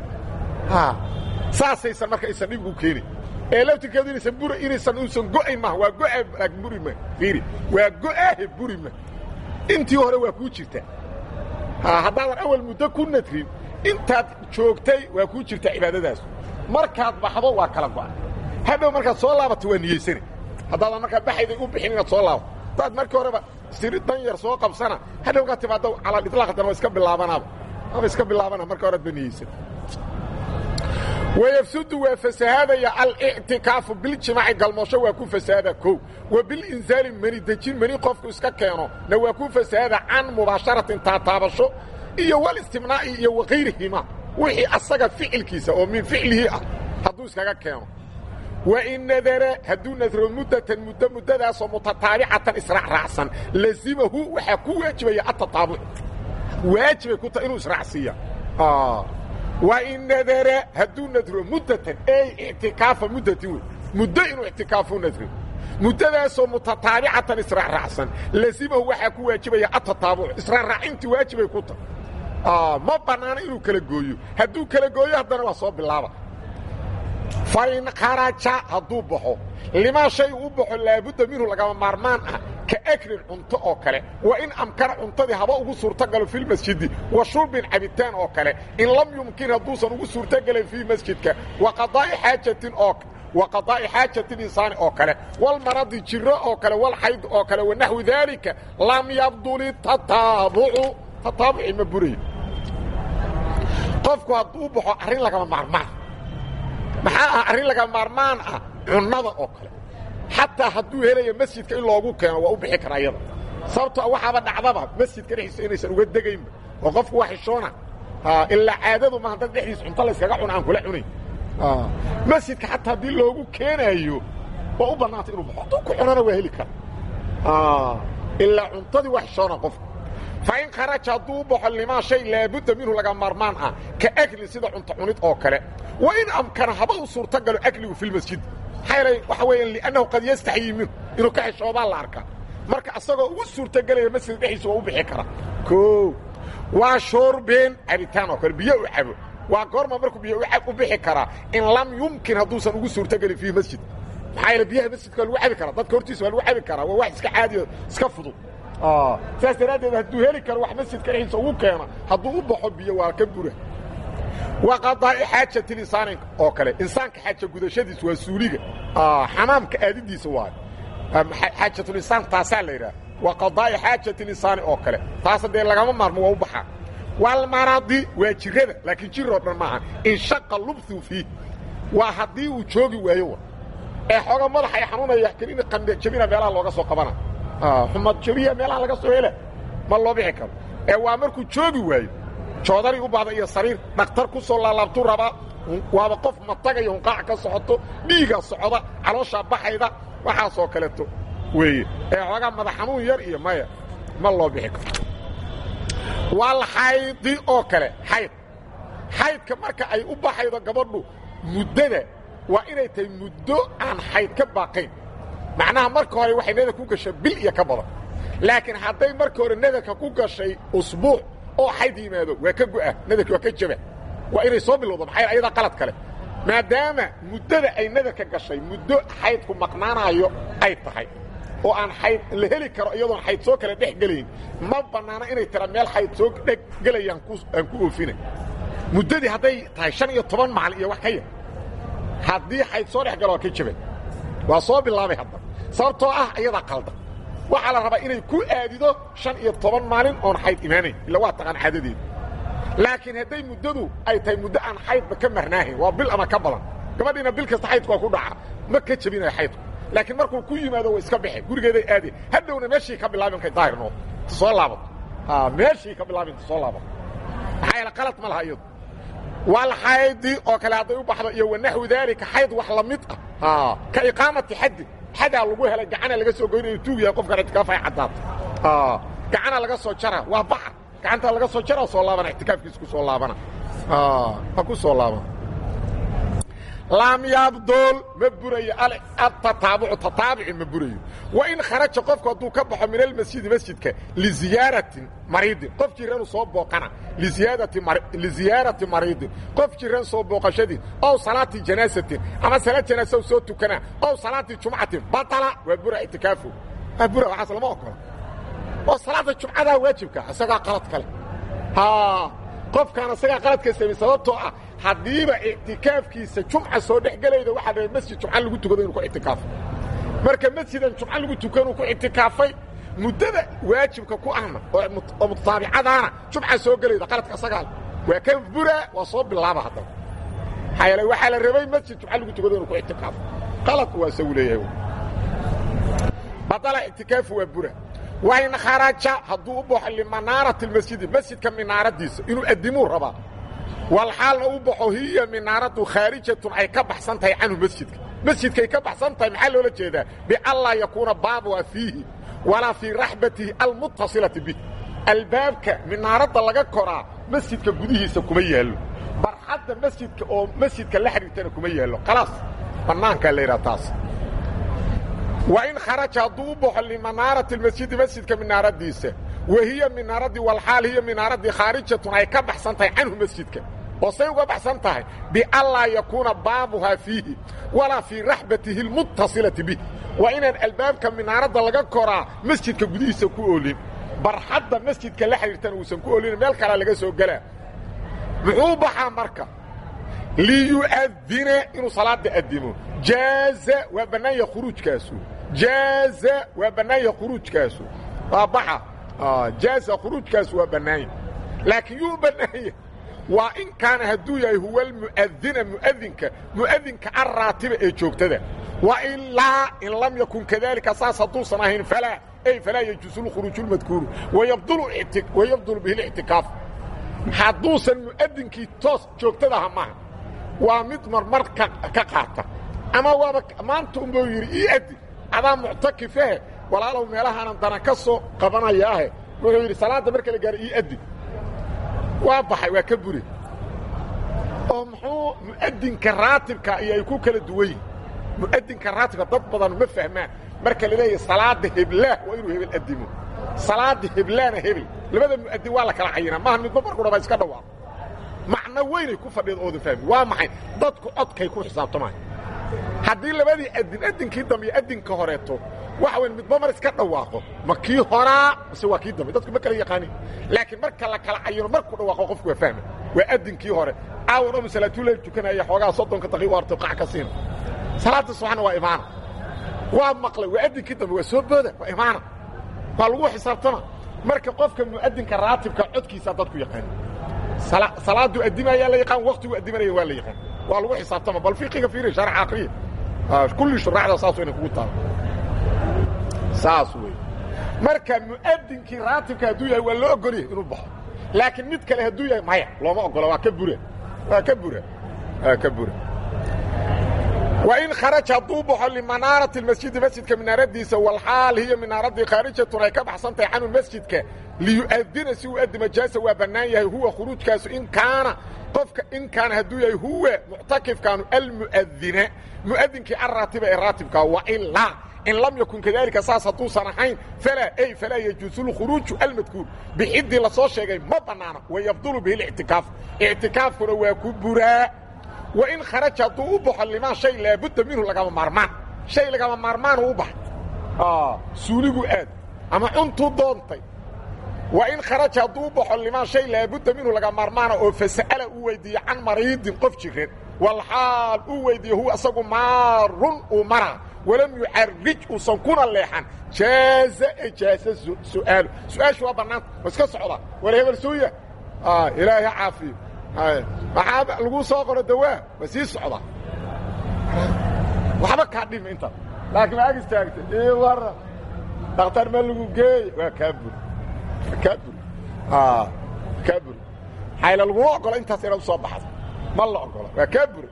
saasaysan marka aysan dhib u keenin ee laftirkeedu inaysan bur inaysan uusan go'ayn maaha waa go'a buri ma fiiri waa go'aahe buri ma intii hore waa kuu jirtaa haddaadan awal muddo ku nadrin intaad joogtay waa kuu jirtaa cibaadadaas markaad baxdo waa kala go'a hadhow markaad soo laabato waa niyeysana haddaadan markaa baxayday u bixin inaad soo laabato hadaad markii horeba siri dan yar soo qabsana hadhow kaa timaado calaliطlaaq haddana waa iska bilaabanaaba ama iska bilaabana marka horead ba niyeysan wayafsudu waa fasahaadaya alictikaafu biljimaaci galmoosho waa ku fasahaada kow wa bilinzaali mani dejin mani qofku iska keeno na waa ku fasahaada can mubaasharatin taataabasho iyo walistimnaa'i iyo wakayrihima wixii asaga ficilkiisa oo min ficlihi ah hadduu iskaga keeno wain nadara hadduu nadro muddatan muddo muddadaasoo mutataabicatan israacraacsan lazimahu waxaa ku waajibaya atataabuc waajibay ku tahay inuu israacsiiya wain nadara hadduu nadro muddatan ey ictikaafa muddatin wey muddo inuu ictikaafu nadro muddadaasoo mutataabicatan israacraacsan lazimahu waxaa ku waajibaya atataabuc israacraacintii waajibay ku tahay ma bannaano inuu kala gooyo hadduu kala gooyo haddana waa soo bilaaba fain kharaja hadduu baxo limaa shay u baxo laabudda minhu lagama maarmaan ah ka aklin cunto oo kale wa in amkana cuntadii haba ugu suurtogalo filmasjidi wa shurbin cabitaan oo kale in lam yumkin hadduusan ugu suurtogelin fii masjidka wa qadaa'i xaajatin oo wa qadaa'i xaajati insaani oo kale walmaradi jiro oo kale walxayd oo kale wanaxwi daalika lam yabduli tataabucu tataabuci ma burayo qofku hadduu baxo arrin lagama maarmaan maxaa ah arrin laga maarmaan ah cunnada oo kale xataa hadduu helayo masjidka in loogu keeno waa u bixi karaa iyada sababtoo waxaaba dhacdaba masjidka dhexdiisa inaysan uga degaynba oo qofku waa xishoona ilaa caadadu maaha dad dhexdiisa cunto layskaga cuna aan kula cunayn masjidka xataa haddii loogu keenaayo waa u bannaantay inuu baxo hadduu ku cunana waa heli kara ilaa cuntadii waa xishoona qofku fain kharaja hadduu u baxo limaa shay laabudda minhu laga maarmaan ah ka aklin sida cunto cunid oo kale wa in amkana haba u suurtogalo akligu fi lmasjid maxaa yeelay waxa weeyaan liannahu qad yastaxyii minhu inuu ka xishoobaa la arkaa marka asagoo ugu suurtogelaya masjid dhexdiisa waa u bixi karaa o waa shoorbeen cabitaan oo kale biyo u cabo waa goorma markuu biyo u bixi karaa in lam yumkin hadduusan ugu suurtogelin fiihi masjid maxaa yeele biyaha masjidka waa lagu cabi karaa dadka hortiisa waa lagu cabi karaa waa wax iska caadiyo iska fudud saas daraaddeed hadduu heli karo wax masjidka dhexdiisa ugu keeno hadduu u baxo biyo waa ka bura wa qadaa'i xaajati insaanin oo kale insaanka xaaja gudashadiis waa suuliga xamaamka aadidiisa waayo xaajatulinsaan taasaa la yidhaha wa qadaa'i xaajati insaani oo kale taasa dee lagama maarmo waa u baxaa walmaradi waa jirada laakiin jir oo dhan maaha inshaqa lubthu fiih waa haddii uu joogi waayo ee xooga madaxa ay xanuunaya kelina qandjabina meelaha looga soo qabana xumad jabiya meelaha laga soo hela ma loo bixi karo ee waa markuu joogi waayo joodari u baahda iyo sariir dhakhtar ku soo laalaabtuu rabaa waaba qof matagayo hunqaac ka socoto dhiiga socda calooshaa baxayda waxaasoo kaleeto weeye ee xoogaa madax xanuun yar iyo maya ma loo bixi karo wal xaydi oo kale xayd xaydka marka ay u baxaydo gabadhu muddada waa inay tahay muddo aan xayd ka baaqayn macnaha marka hore waxay nadarka ku gashay bil iyo ka badan laakiin hadday marka hore nadarka ku gashay usbuuc oo xayd yimaado waa ka go'a nadarki waa ka jaba waa inay soo bilowdo maxaa ayadaa qalad kale maadaama muddada ay nadarka gashay muddo xaydku maqnaanaayo ay tahay oo aan xayd la heli karo iyadoon xayd soo kale dhex gelayn ma bannaano inay tira meel xayd soo dheg gelayaan aan ku oofina muddadii hadday tahay shan iyo toban maalin iyo wax ka yar haddii xayd soo dhex galo waa ka jabay waa soo bilaabay hadda sababtoo ah iyadaa qaldan waxaa la rabaa inay ku aadido shan iyo toban maalin oon xayd imaanayn illa waa taqaan caadadeeda laakiin hadday muddadu ay tahay muddo aan xaydba ka marnaahayn waa bil ama ka badan gabadhiina bil kasta xaydku waa ku dhaca ma ka jebinaya xaydku laakiin markuu ku yimaado way iska baxeen gurigeeday aadeen hadhowna meeshii ka bilaabin kay daahir noqoto inta soo laabato meeshii ka bilaabin inta soo laabato maxaa yeele qalad ma laha iyadu walxaydi oo kale hadday u baxdo iyo wanaxwi daalika xayd wax la mid ah ka iqaamati xaddi xadaa lagu helay gacana laga soo goynayo tuug yahay qofkan ictikaaf ay caddaato gacana laga soo jara waa baxar gacanta laga soo jara soo laabana ictikaafkiisa ku soo laabana ha ku soo laabana laam yabdul ma burayo atataabucu tataabuci ma burayo wa in kharaja qofku hadduu ka baxo min almasjidi masjidka liziyaaratin mariidin qof jiranu soo booqana liziyaarati mariidin qof jiran soo booqashadii ow salaati janaasatin ama salaad janaasa soo tukana ow salaati jumcatin batala waa bura ictikaafu waa bura waxaas lama ogola oo salaada jumcadaa waajibka isagaa qalad kale qofkaan isagaa qaladka samey sababtoo ah haddiiba ictikaafkiisa jumca soo dhex gelayda waxaa dhahay masjid jumca lagu tukado inuu ku ictikaafo marka masjidan jumca lagu tukanuu ku ictikaafay muddada waajibka ku ahna oo mutaabicadaana jumca soo gelayda qaladka isagaale waa ka bura waa soo bilaaba haddaba maxaa yeele waxaa la rabay masjid jumca lagu tukado inuu ku ictikaafo qalad waa isagu leeyahay badala ictikaafu waa bura wain kharaja hadduu u baxo limanaarati اlmasjidi masjidka minaaradiisa inuu addimuu rabaa walxaalna u baxo hiya minaaradu khaarijatun ay ka baxsan tahay canhu masjidka masjidkay ka baxsan tahay maxaa loola jeedaa bianlaa yakuuna baabuha fiihi walaa fii raxbatihi almuttasilati bih albaabka minaaradda laga koraa masjidka gudihiisa kuma yaallo barxadda masjidka oo masjidka la xidhiirtana kuma yaallo khalaas bannaankaa la yidhaha taas wain kharaja hadduu u baxo limanaarati masjidi masjidka minaaradiisa wa hiya minaaradii walxaal hiya minaaradii khaarijatun ay ka baxsan tahay canhu masjidka oo say uga baxsan tahay bianlaa yakuuna baabuhaa fiihi walaa fii raxbatihi almuttasilati bih waa inaan albaabka minaaradda laga koraa masjidka gudihiisa ku oolin barxadda masjidka la xidhiirtana uusan ku oolin meel kalea laga soo gelaa muxuu baxaa marka liyu'adina inuu salaada addimo jaaza waa bannaanya khuruujkaasu jaaza waa bannaanya khuruujkaasu waa baxa jaaza khuruujkaasu waa bannaanya laakiin yuu bannaanya waa in kaana hadduu yahay huwa almu'adina mu'adinka mu'adinka alraatiba ee joogtada wa ilaa in lam yakun kadalika saas hadduusan ahayn falaa ay falaa yajuusu lkhuruuju lmadkuuru wayabdulu bihi اlictikaaf hadduusan mu'adinkii toos joogtadaha maaha waa mid marmar ka qaata ama waaba maanta unbuu yidhi ii addi adaa muctakifahe walaalow meelahaanan dana ka soo qabanayaahe wuxuu yidhi salaadda marka la gaaro ii addi waa baxay waa ka buri oo muxuu mu'adinka raatibka iyo ay ku kala duwan yihin mu'adinka raatibka dad badan ma fahmaan marka la leeyahay salaada heblaah waa inuu hebel addimo salaada heblaana hebel labada mu'adin waa la kala cayinaa maaha midba markudhaba iska dhawaaqo macno weynay ku fadhiid ooda fahmi waa maxay dadku codkay ku xisaabtamaayo haddii labadii adin adinkii dambe iyo adinka horeeto waxa weyn midba mar iska dhawaaqo ma kii horaa mise waa kii dambe dadku ma kala yaqaanin laakiin marka la kala cayino markuu dhawaaqo qofku waa fahma waa adinkii hore aawan omu salaatuleyl tukanaya xoogaa soddonka daqiiq arto qac ka siina salaada subaxna waa imaana waa maqlay waa adinkii dambe waa soo booda waa imaana waa lagu xisaabtama marka qofka mu'adinka raatibka codkiisa dadku yaqaani salaadu adimayaa la yaqaan waktigu adimanaya waa la yaqaan waa lagu xisaabtama bal fiqiga fiiri sharx akriya kulli shuraxda saas inay kugu taalo saas wey marka mu'adinkii raatibka hadduu yahay waa loo ogolyahay inuu baxo laakiin mid kale hadduu yahay maya looma ogola waa ka bura waa ka bura waa ka bura wain kharaja hadduu baxo limanaarati masjidi masjidka minaaradiisa walxaal hiyo minaaradii khaarijatun ay ka baxsan tahay canhu masjidka liyu'adina si uu adima jaasa waa bannaan yahay huwa khuruujkaasu in kaana qofka in kaana hadduu yahay huwa muctakifkaanu almu'adina mu'adinkii alraatiba ee raatibkaa wailaa in lam yakun kadalika saas hadduusan ahayn falaa ay falaa yajuusu lkhuruuju almadkuur bixiddii la soo sheegay ma bannaana wayabdulu bihi lictikaaf ictikaafkuna waa ku buraa wain kharaja hadduu u baxo limaa shay laabudda minhu lagama maarmaan shay lagama maarmaanuu u baxay suuligu aad ama cuntuu doontay wain kharaja hadduu u baxo limaa shay laabudda minhu laga maarmaana oo fasa'ala uu weyddiiye can mariidin qof jiran walxaal uu weyddiiye huwa asagu maarun uu maraa walam yucarrij uusan kuna leexan jaaza e jaaza su'aalu su-aashu waa bannaanta waa iska socdaa war hebel suuya ilaahay ha caafiyo maxaa lagu soo qoro dawaa waa sii socdaa waxba kaa dhima intaas laakiin ma ag istaagtay ii wara dhakhtar ma lagu geey waa kaa buri waa kaa buri kaa buri xayla laguma ogola intaas inaad usoo baxdo ma la ogola waa kaa buri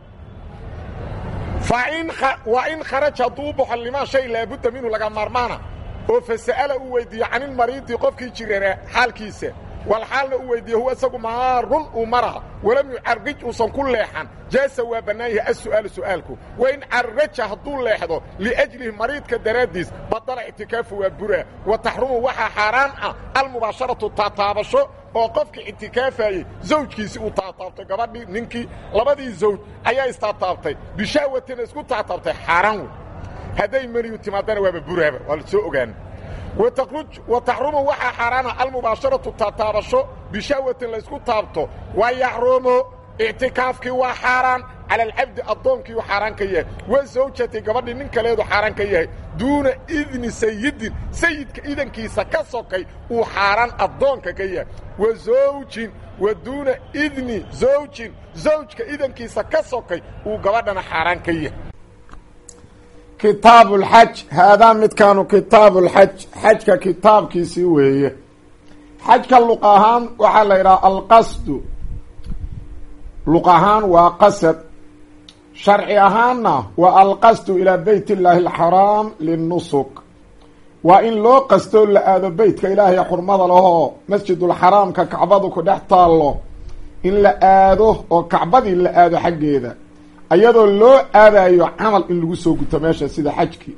waa in kharaja hadduu u baxo limaa shay laabudda minhu laga maarmaana oo fasa'ala uu weyddiiyo canilmariidi qofkii jirana xaalkiisa walxaalna uu weyddiiyo huwa isagu maarun uu maraha walam yucarrij uusan ku leexan jaasa waa bannaan yahay assu'aalu su'aalku wa in carraja hadduu leexdo liajlihi mariidka daraaddiis badala ictikaafu waa buraa wa taxrumu waxaa xaaraan ah almubaasharatu taataabasho oo qofka ictikaafayey zawjkiisii uu taataabtay gabadhii ninkii labadii zawj ayaa istaataabtay bishaawatina isku taataabtay xaaraan wey hadday meniyu timaadana waaba buraaba waa la soo ogaana wa taxrumu waxaa xaaraana almubaasharatu taataabasho bishaawatin laysku taabto wa yaxrumu ictikaafkii waa xaaraan cala alcabdi addoonkiiu xaaraan ka yahay wa zawjati gabadhii nin kaleedu xaaraan ka yahay duuna idni sayidin sayidka idankiisa ka sokay uu xaaraan addoonka ka yahay wa zawjin wa duuna idni zawjin zawjka idankiisa ka sokay uu gabadhana xaaraan ka yahay kitaabu lxaj haadaa midkaanu kitaabu lxaj xajka kitaabkiisii weeye xajka luq ahaan waxaa la yidhaha alqasdu luq ahaan waa qasad sharci ahaanna waa alqasdu ilaa beyt illaahi alxaraam linnusuk waa in loo qastoo la aado beytka ilaahay xurmada lahoo masjidulxaraamka kacbadu ku dhex taallo in la aado oo kacbadii la aado xaggeeda ayadoo loo aadayo camal in lagu soo guto meesha sida xajkii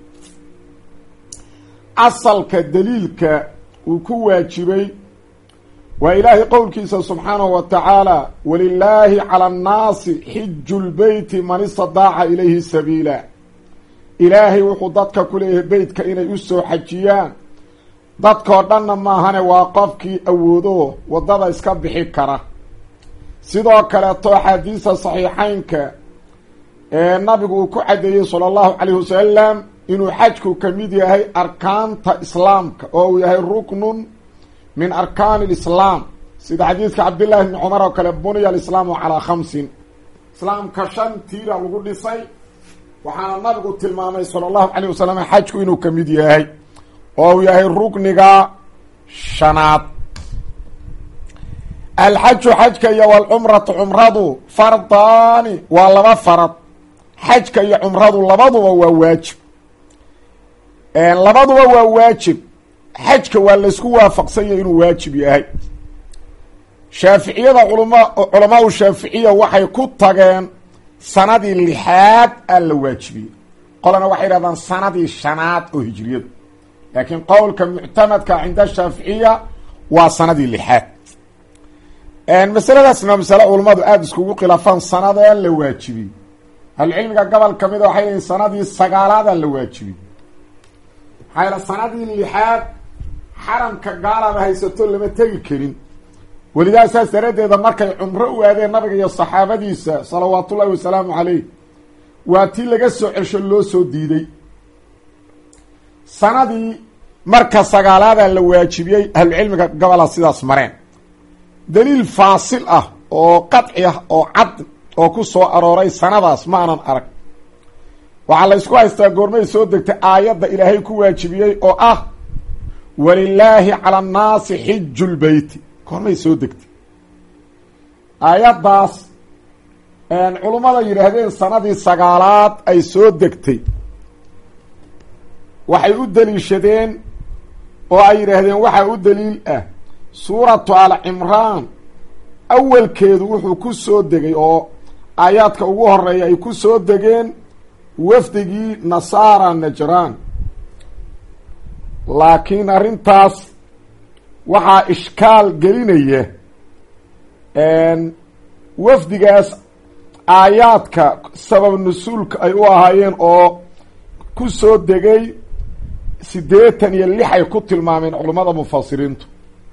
asalka daliilka uu ku waajibay waa ilaahay qowlkiisa subxaanahu wa tacaala walilaahi cala annaasi xiju lbeyti man istadaaca ilayhi sabiila ilaahay wuxuu dadka ku leeyahay beytka inay u soo xajiyaan dadkoo dhanna maahane waa qofkii awoodo waddada iska bixi kara sidoo kaleeto axaadiisa saxiixaynka ee nabigu uu ku caddeeyey sala allahu calayhi wasalam inuu xajku ka mid yahay arkaanta islaamka oo uu yahay ruknun min arkaani lislaam sida xadiidka cabdillahi bni cumar oo kale buniya alislaamu calaa khamsin islaamka shan tiira lagu dhisay waxaana nabigu tilmaamay sala allahu calayh wasalam xajku inuu ka mid yahay oo uu yahay rukniga shanaad alxaju xajka iyo walcumratu cumradu fardaani waa laba farad xajka iyo cumradu labaduba waa waajib labaduba waa waajib xajka waa laysku waafaqsanya inuu waajib yahay shaaficiyada culama culamaau shaaficiya waxay ku tageen sanadii lixaad aa la waajibiyey qolana waxay yidhahdaan sanadii shanaad oo hijriyadu laakiin qowlka muctamadka cinda shaaficiya waa sanadii lixaad masaladaasna waa masale culammadu aada iskugu khilaafaan sanadee la waajibiyey ahlucilmiga gobol ka mida waxay leeyiin sanadii sagaalaadaa la waajibiyey maxaa yaele sanadii lixaad xaramka gaalaaba haysato lama tegi karin welidaa saas daraaddeeda markay cumro u aadeen nabiga iyo saxaabadiisa salawaatullaahi wasalaamu caleyh waa tii laga soo cesho loo soo diiday sanadii marka sagaalaadaa la waajibiyey ahlucilmiga gobola sidaas mareen daliil faasil ah oo qadci ah oo cad oo ku soo arooray sanadaas ma anan arag waxaa la ysku haystaa goormay soo degtay aayadda ilaahay ku waajibiyey oo ah walilaahi cala annaasi xiju lbeyti goormay soo degtay aayaddaas culummada yidhaahdeen sanadii sagaalaad ay soo degtay waxay u deliishadeen oo ay yidhaahdeen waxaa u daliil ah suuratu al cimraan awalkeedu wuxuu ku soo degay oo aayaadka ugu horeeya ay ku soo degeen wafdigii nasaara najraan laakiin arrintaas waxaa ishkaal gelinaya wafdigaas aayaadka sabab nusuulka ay u ahaayeen oo ku soo degay siddeetan iyo lix ay ku tilmaameen culummada mufasiriintu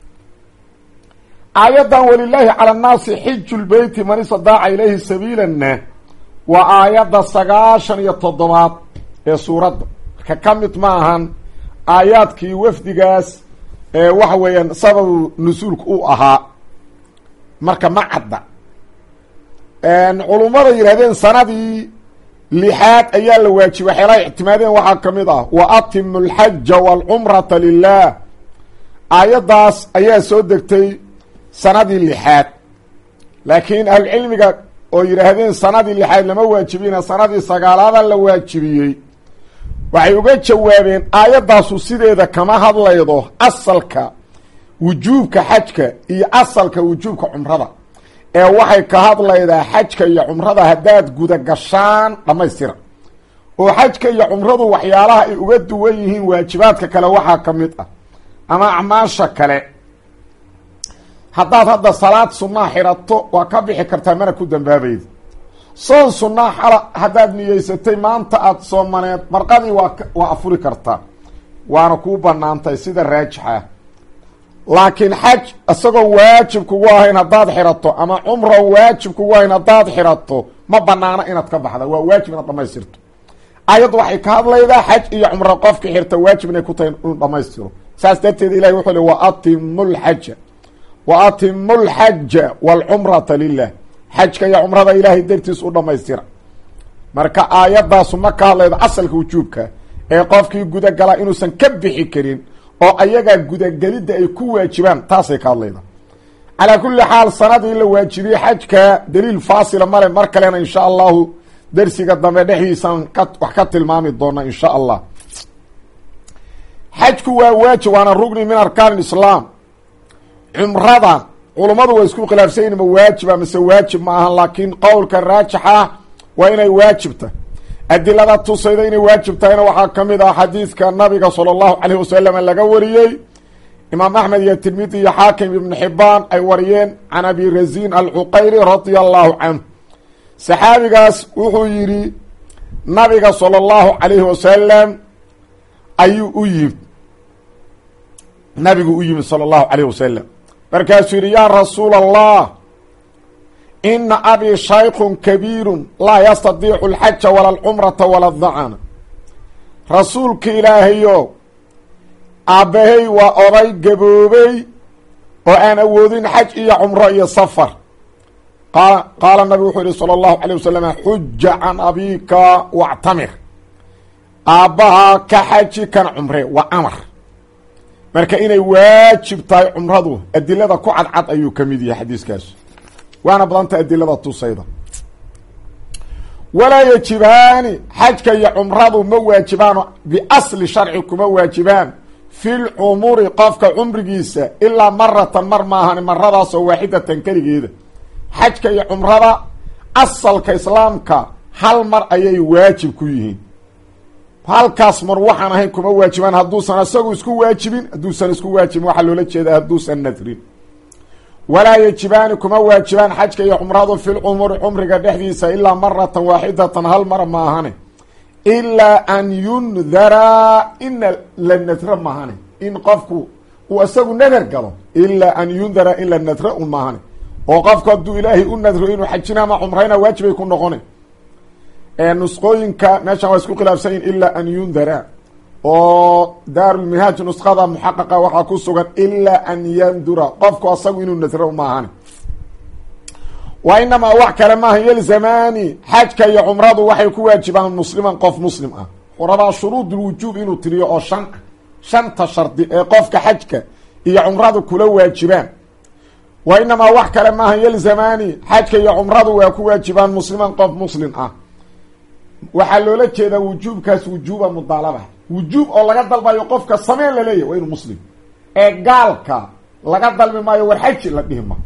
aayaddan walilaahi cala annaasi xiju lbeyti man istadaaca ilayhi sabiilanna waa aayadda sagaashan iyo toddobaad ee suuradda marka ka mid ma ahan aayaadkii wafdigaas ee waxa weeyaan sababu nusuulka u ahaa marka ma cadda culummada yidhahdeen sanadii lixaad ayaa la waajibay waxyaalaha ictimaadeen waxaa ka mid ah wa atimu alxaja waalcumrata lilah aayaddaas ayaa soo degtay sanadii lixaad laakiin ahlucilmiga oo yidhaahdeen sanadii lixaad lama waajibina sanadii sagaalaada la waajibiyey waxay uga jawaabeen aayaddaasu sideeda kama hadlaydo asalka wujuubka xajka iyo asalka wujuubka cumrada ee waxay ka hadlaydaa xajka iyo cumrada haddaad guda gashaan dhammaystira oo xajka iyo cumradu waxyaalaha ay uga duwan yihiin waajibaadka kale waxaa ka mid ah ama acmaasha kale haddaad hadda salaad sunnaa xidhato waa ka bixi kartaa mana ku dambaabayda soon sunnaa xala haddaad niyeysatay maanta aada soomaneed marqadii waa waa afuri kartaa waana kuu banaantay sida raajixa laakiin xaj isagoon waajib kugu ahayn haddaad xidhato ama cumron waajib kugu ahayn haddaad xidhato ma banaano inaad ka baxda waa waajib inaad dhamaystirto ayaddu waxay ka hadlaydaa xaj iyo cumro qofka xirta waajib inay ku tahay inuu dhamaystiro saas darteed ilahi wuxuu li wa atimu lxaja wa atimu lxaja waalcumrata lilah xajka iyo cumrada ilaahay dartiis u dhamaystira marka aayadaasu ma ka hadlaydo asalka wujuubka ee qofkii gudagala inuusan ka bixi karin oo ayagaa gudagelidda ay ku waajibaan taasay ka hadlayda calaa kulli xaal sanadii la waajibiyey xajka daliil faasila male mar kalena insha allahu dersiga dambe dhexdiisaan ka wax ka tilmaami doona insha allah xajku waa waajib waana rugni min arkaan islaam cumrada culummadu waa isku khilaafsanyiin ma waajiba mise waajib ma ahan laakiin qowlka raajixa waa inay waajibta adilada tusayda inay waajib tahayna waxaa ka mid ah xadiidka nabiga sala allahu caleyh wasalam laga wariyey imaam axmed iyo tirmidi iyo xaakim ibnu xibaan ay wariyeen can abi razin alcuqayri radia allahu canhu saxaabigaas wuxuu yidhi nabiga sala allahu calayhi wasalam ayuu u yimid nabigu u yimid sala allahu calayh wasalam markaasuu yidhi yaa rasuula allah ina abii shaykun kabiirun laa yastadiicu alxaja wala alcumrata wala adacana rasuulka ilaahayo aabbahay waa oday gaboobey oo aan awoodin xaj iyo cumro iyo safar qa qaala nabigu wuxuu yihi sala allahu calay wasalam xuja can abiika wactamir aabbahaa ka xaji kan cumre waa amar marka inay waajib tahay cumradu adilada ku cadcad ayuu ka mid yahay xadiiskaas waana badanta adilada tusayda walaa yajibaani xajka iyo cumradu ma waajibaano biasli sharci kuma waajibaan fi lcumuri qofka cumrigiisa ilaa maratan mar maahan maradaasoo waaxidatan keligeeda xajka iyo cumrada asalka islaamka hal mar ayay waajib ku yihiin halkaas mar waxaan ahayn kuma waajibaan hadduusan isagu isku waajibin hadduusan isku waajibin waxaa loola jeeda hadduusan nadrin walaa yajibaani kuma waajibaan xajka iyo cumradu fi lcumuri cumriga dhexdiisa ilaa maratan waaxidatan hal mar maahane ilaa an yundara ina la nadra maahane in qofku uu isagu nadar galo ilaa an yundara in la nadra un maahane oo qofku hadduu ilaahay u nadro inuu xajina ama cumrayna waajibay ku noqone nusqooyinka meeshan waa isku khilaafsan yihin ilaa an yundara oo daarulminhaaj nusqada muxaqaqa waxaa ku sugan ilaa an yandura qofku asagu inuu nadro maahane wa inamaa wax kale maaha yelzamaani xajka iyo cumradu waxay ku waajibaan musliman qof muslim ah rabaa shuruud lwujuub inuu tiriyo oo shan ah shanta shardi ee qofka xajka iyo cumradu kula waajibaan wa inamaa wax kale maaha yelzamaani xajka iyo cumradu waa ku waajibaan musliman qof muslim ah waxaa loola jeedaa wujuubkaas wujuuba mudaalaba wujuub oo laga dalbayo qofka sameen laleeyahy waa inuu muslim ee gaalka laga dalbi maayo war xaji la dhihi ma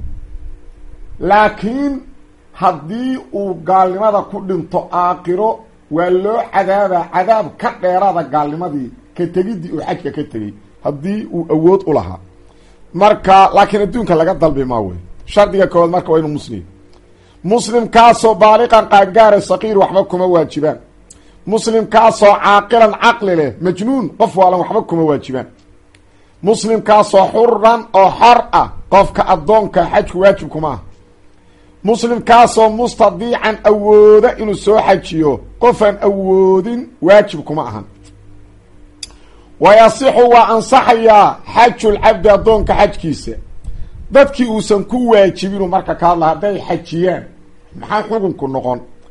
laakiin haddii uu gaalnimada ku dhinto aakiro waa loo cadaabaa cadaab ka dheeraada gaalnimadii ka tegidii uu xajka ka tegey haddii uu awood u lahaa marka laakiin adduunka laga dalbi maa wey shardiga koowaad marka waa inuu muslim muslimkaasoo baaliqan qaangaara saqiir waxba kuma waajibaan muslimkaasoo caaqilan caqli leh majnuun qof waalan waxba kuma waajibaan muslimkaasoo xuran oo xor ah qofka addoonka xajku waajib kuma ah muslimkaasoo mustadiican awooda inuu soo xajiyo qofaan awoodin waajib kuma ahan wayasixu waa ansaxayaa xajulcabdi addoonka xajkiisa dadkii uusan ku waajibinu marka ka hadla hadday xajiyaan maxaa xukunku noqon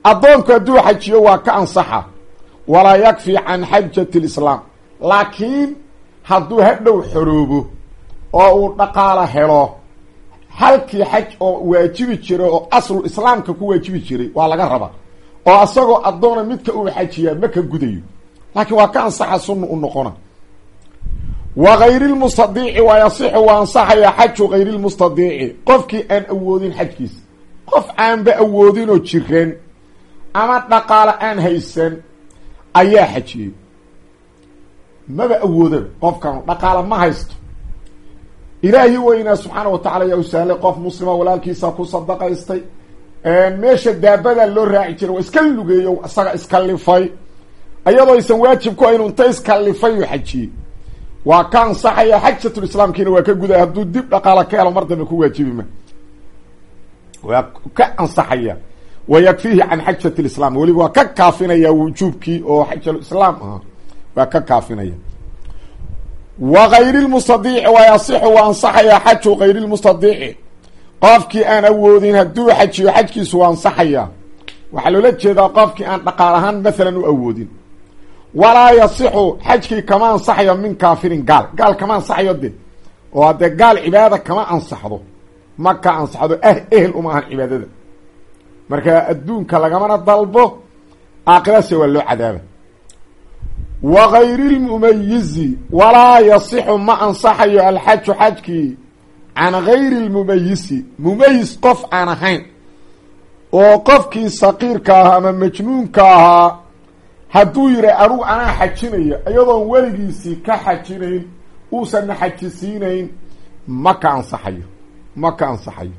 addoonku hadduu xajiyo waa ka ansaxa walaa yakfi can xajati lislaam laakiin hadduu hadhow xoroobo oo uu dhaqaalo helo halkii xaj oo waajibi jiray oo aslu islaamka ku waajibi jiray waa laga rabaa oo asagoo addoona midka uu xajiyaa ma ka gudayo laakiin waa ka ansaxa sunna u noqona wa gayri lmustadiici waa yasixu waa ansaxayaa xaju gayri lmustadiici qofkii aan awoodin xajkiisa qof aanba awoodinoo jireen ama dhaqaalo aan haysan ayaa xajiyey maba awoodaba qofkan dhaqaalo ma haysto ilaahi weynaa subxaana wa tacala yaa u sahlay qof muslima walaalkiisa ku sadaqaystay meesha daabada loo raaci jiray waa iska lugeeyo isaga iskalifay iyadoo aysan waajib ku aynu inta iskalifay uu xajiyey waa ka ansaxaya xajatulislaamkiina waa ka guday hadduu dib dhaqaalo ka helo mar dambe ku waajibima waa ka ansaxaya wa yakfiihi can xajat lislaam weliba waa ka kaafinaya wujuubkii oo xajaluislaam ah waa ka kaafinaya wa gayri lmustadiici waa yasixu waa ansaxayaa xaju gayri lmustadiici qofkii aan awoodin hadduu xajiyo xajkiisu waa ansaxayaa waxaa loola jeedaa qofkii aan dhaqaal ahaan maalan u awoodin walaa yasixu xajkii kama ansaxayo min kaafirin gaal gaal kama ansaxayo de oo haddee gaal cibaada kama ansaxdo ma ka ansaxdo ah ehel uma ahan cibaadada marka adduunka lagamana dalbo aakhirase waa loo cadaaba wa gayri lmumayizi walaa yasixu ma ansaxayo alxaju xajkii can gayri lmumayisi mumayis qof aan ahayn oo qofkii saqiirka ahaa ama majnuunka ahaa hadduu yihi anugu anaa xajinaya iyadoon weligiisii ka xajinayn uusanna xajisiinayn ma ka ansaxayo ma ka ansaxayo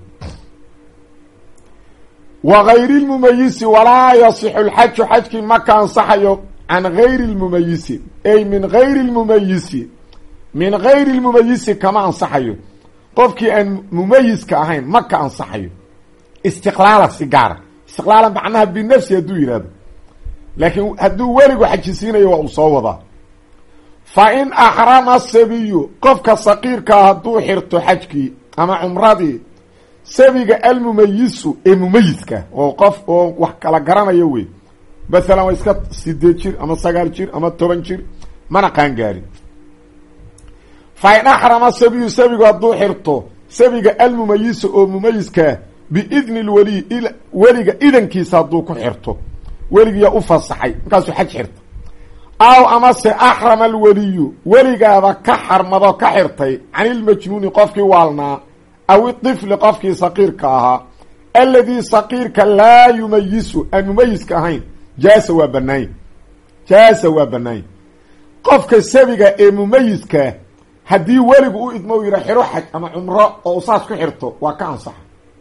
wa gayri lmumayisi walaa yasixu lxaju xajkii ma ka ansaxayo can gayri lmumayisi ay min gayri lmumayisi min gayri lmumayisi kama ansaxayo qofkii aan mumayiska ahayn ma ka ansaxayo istiqlaala si gaara istiqlaala macnaha binafsi hadduu yihahdo laakiin hadduu weligu xajisiinayo waa uu soo wadaa fa in axrama sabiyu qofka saqiirkaa hadduu xirto xajkii ama cumradii sabiga almumayisu ee mumayiska oo qof oo wax kala garanayo wey masalan waa iska sideed jir ama sagaal jir ama toban jir mana qaangaarin fa in axrama sabiyu sabigu hadduu xirto sabiga almumayisu oo mumayiskaa biidni lweliy weliga idankiisa hadduu ku xirto weligiyaa u fasaxay markaasuu xaj xirta aw amase axrama alweliyu weligaaba ka xarmado ka xirtay can ilmajnuuni qofkii waalnaa aw iطifli qofkii saqiirka ahaa alladii saqiirka laa yumayisu aan mumayiska ahayn jaasa waa banaanya jaasa waa banaanya qofka sabiga ee mumayiska haddii weligu u idmo u yidha xiro xaj ama cumro oo saas ku xirto waa ka ansaxa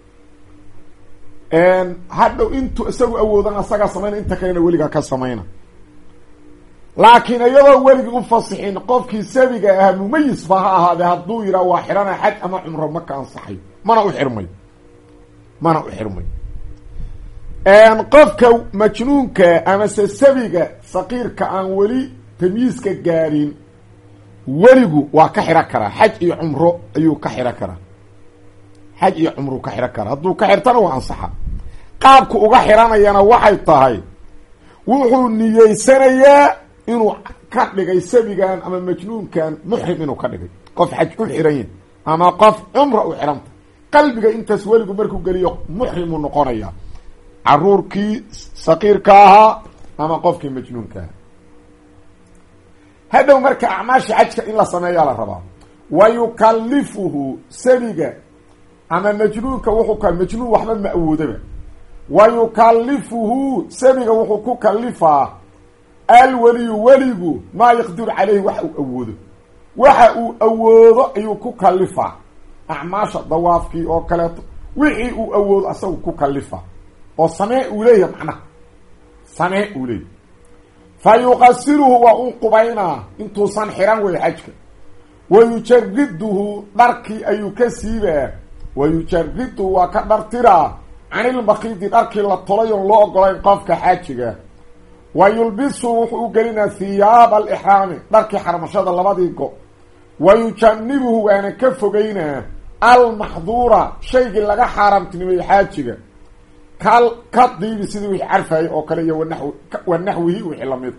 hadhow intuu isagu awoodan asagaa samayna inta kalena weligaa ka samayna laakiin iyadoo weligii u fasixin qofkii sabiga ahaa mumayisba ha ahaadee hadduu yidhaha waa xirana xaj ama cumro ma ka ansaxayo mana u xirmayo mana u xirmayo qofka majnuunka amase sabiga saqiirka aan weli tamyiiska gaadhin weligu waa ka xiro karaa xaj iyo cumro ayuu ka xiro karaa xaj iyo cumru ka xiro karaa hadduu ka xirtana waa ansaxa qaabku uga xiranayana waxay tahay wuxuu niyeysanayaa inuu ka dhigay sabigan ama majnuunkan muxrim inuu ka dhigay qof xaj u xiran yahy ama qof cumra u xiranta qalbiga intaas weligu markuu geliyo muxrimuu noqonaya caruurkii saqiirka ahaa ama qofkii majnuunka ahaa hadhow marka acmaasha xajka in la sameeyaa la rabaa wa yukalifuhu sabiga ama majnuunka wuxuu ka majnuun waxba ma awoodaba wa yukalifuhu sabiga wuxuu ku kalifaa alweliyu weligu maa yaqdiru caleyhi waxa uu awoodo waxa uu awoodo ayuu ku kalifaa acmaasha dawaafkii oo kaleeto wixii uu awoodo asagu ku kalifa oo samee uu leeyahay macnaha samee uu leeyahy fa yuqasiluhu waa u qubaynaa intuusan xiran wey xajka wa yujariduhu dharkii ayuu ka siibaa wa yujariduhu waa ka dhartiraa canilmakidi dharkii la tolay oon loo ogolayn qofka xaajiga wa yulbisu wuxuu u gelinaa hiyaaba alixraami dharkii xarmashada labadii go wa yujanibuhu waana ka fogeynaa almaxduura shaygii laga xaaraamtinimeeyey xaajiga kal ka diibi sidii wixii carfayay oo kale iyo wanaw wa naxwihi wixii lamid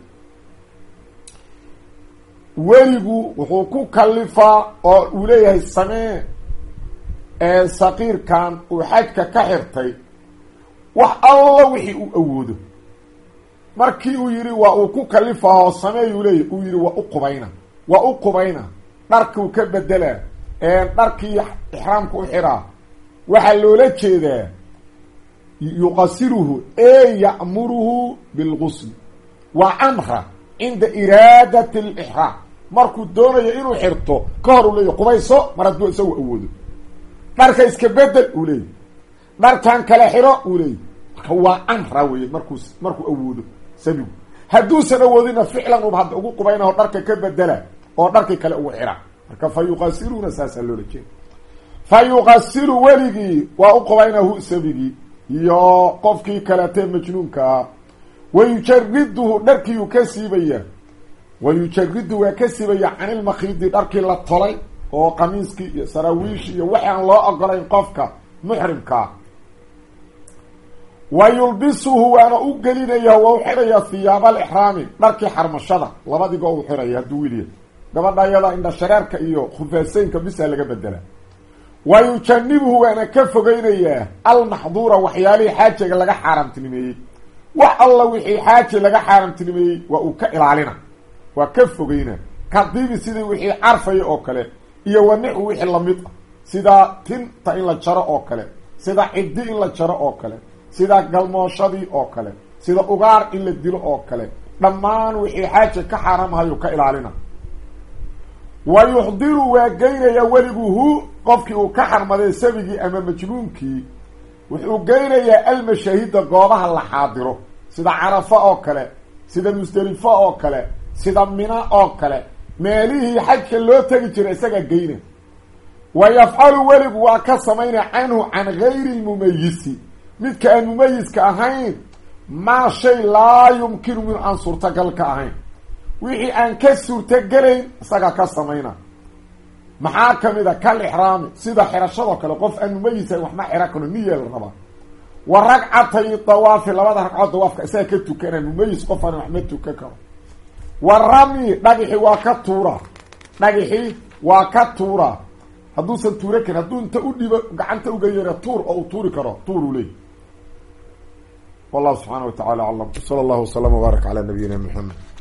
weligu wuxuu ku kalifaa oo uu leeyahay samee ee saqiirkan uu xajka ka xirtay wax alla wixii uu awoodo markii uu yidhi waa uu ku kalifaaoo sameeyuu leeyahy uu yidhi waa u qubayna waa u qubayna dharkiu ka bedelaa dharkii ixraamka u xiraa waxaa loola jeedaa yuqasiruhu e ya'muruhu bilgusl waa amra cinda iraadati alixraam markuu doonayo inuu xirto ka hor uu leeyahy qubayso mar hadduu isagu awoodo dharka iska bedel uu leeyahy dharkan kale xiro uu leeyahy marka waa amra weye markuu markuu awoodo sabigu hadduusan awoodina ficlan uba hadda ugu qubaynaho dharka ka bedela oo dharkii kale ugu xira marka fa yuqasiruuna saasaa loola jeeda fa yuqasiru weligii waa u qubaynahu sabigii iyo qofkii kaleetee majnuunka ah wa yujariduhu dharkiiyuu ka siibaya wa yujaridu waa ka siibaya canilmakhiidi dharkii la tolay oo qamiiskii iyo saraawiishi iyo waxi aan loo ogolayn qofka muxrimkaa wa yulbisuhu waana u gelinaya waa u xidhaya hiyaaba alixraami dharkii xarmashada labadigo u xidhaya hadduu wiliya gabadha iyada indha shareerka iyo khufaaseynka bisa laga bedela wa yujanibuhu waana ka fogeynayaa almaxduura waxyaalihii xaajiga laga xaaraamtinimeeyey wax alla wixii xaaji laga xaaraamtinimeeyey waa uu ka ilaalina waa ka fogeyna kadibi sidii wixii carfaya oo kale iyo wanixu wixii lamid ah sida tinta in la jaro oo kale sida ciddi in la jaro oo kale sida galmooshadii oo kale sida ugaar in la dilo oo kale dhammaan wixii xaaji ka xaaraamhayu ka ilaalina wa yuxdiru waa geynaya weligu hu qofkii uu ka xarmaday sabigii ama majnuunkii wuxuu geynayaa almashaahida goobaha la xaadiro sida carafa oo kale sida musdelifo oo kale sida mina oo kale meelihii xajka loo tegi jiray isagaa geyna wa yafcalu weligu waa ka samaynaya canhu can gayri lmumayisi midka aan mumayiska ahayn maa shay laa yumkinu min aan suurtagal ka ahayn wixii aan ka suurtogelayn isagaa ka samayna maxaa kamid a kal ixraami sida xirashadoo kale qof aan mumayisayn waxma xira karo niya la rabaa wa ragcatay dawaafi labada ragcood dawaafka isaga ka tukana mumayis qof aan waxma tukan karo wa rami dhagixi waa ka tuura dhagixi waa ka tuura hadduusan tuura karin hadduu inta u dhibo gacanta uga yara tuur oo uu tuuri karo tuur uu leey wallahu subxaana wa tacala aclam sala allahu waslama wbaarak calaa nabiyina maxamed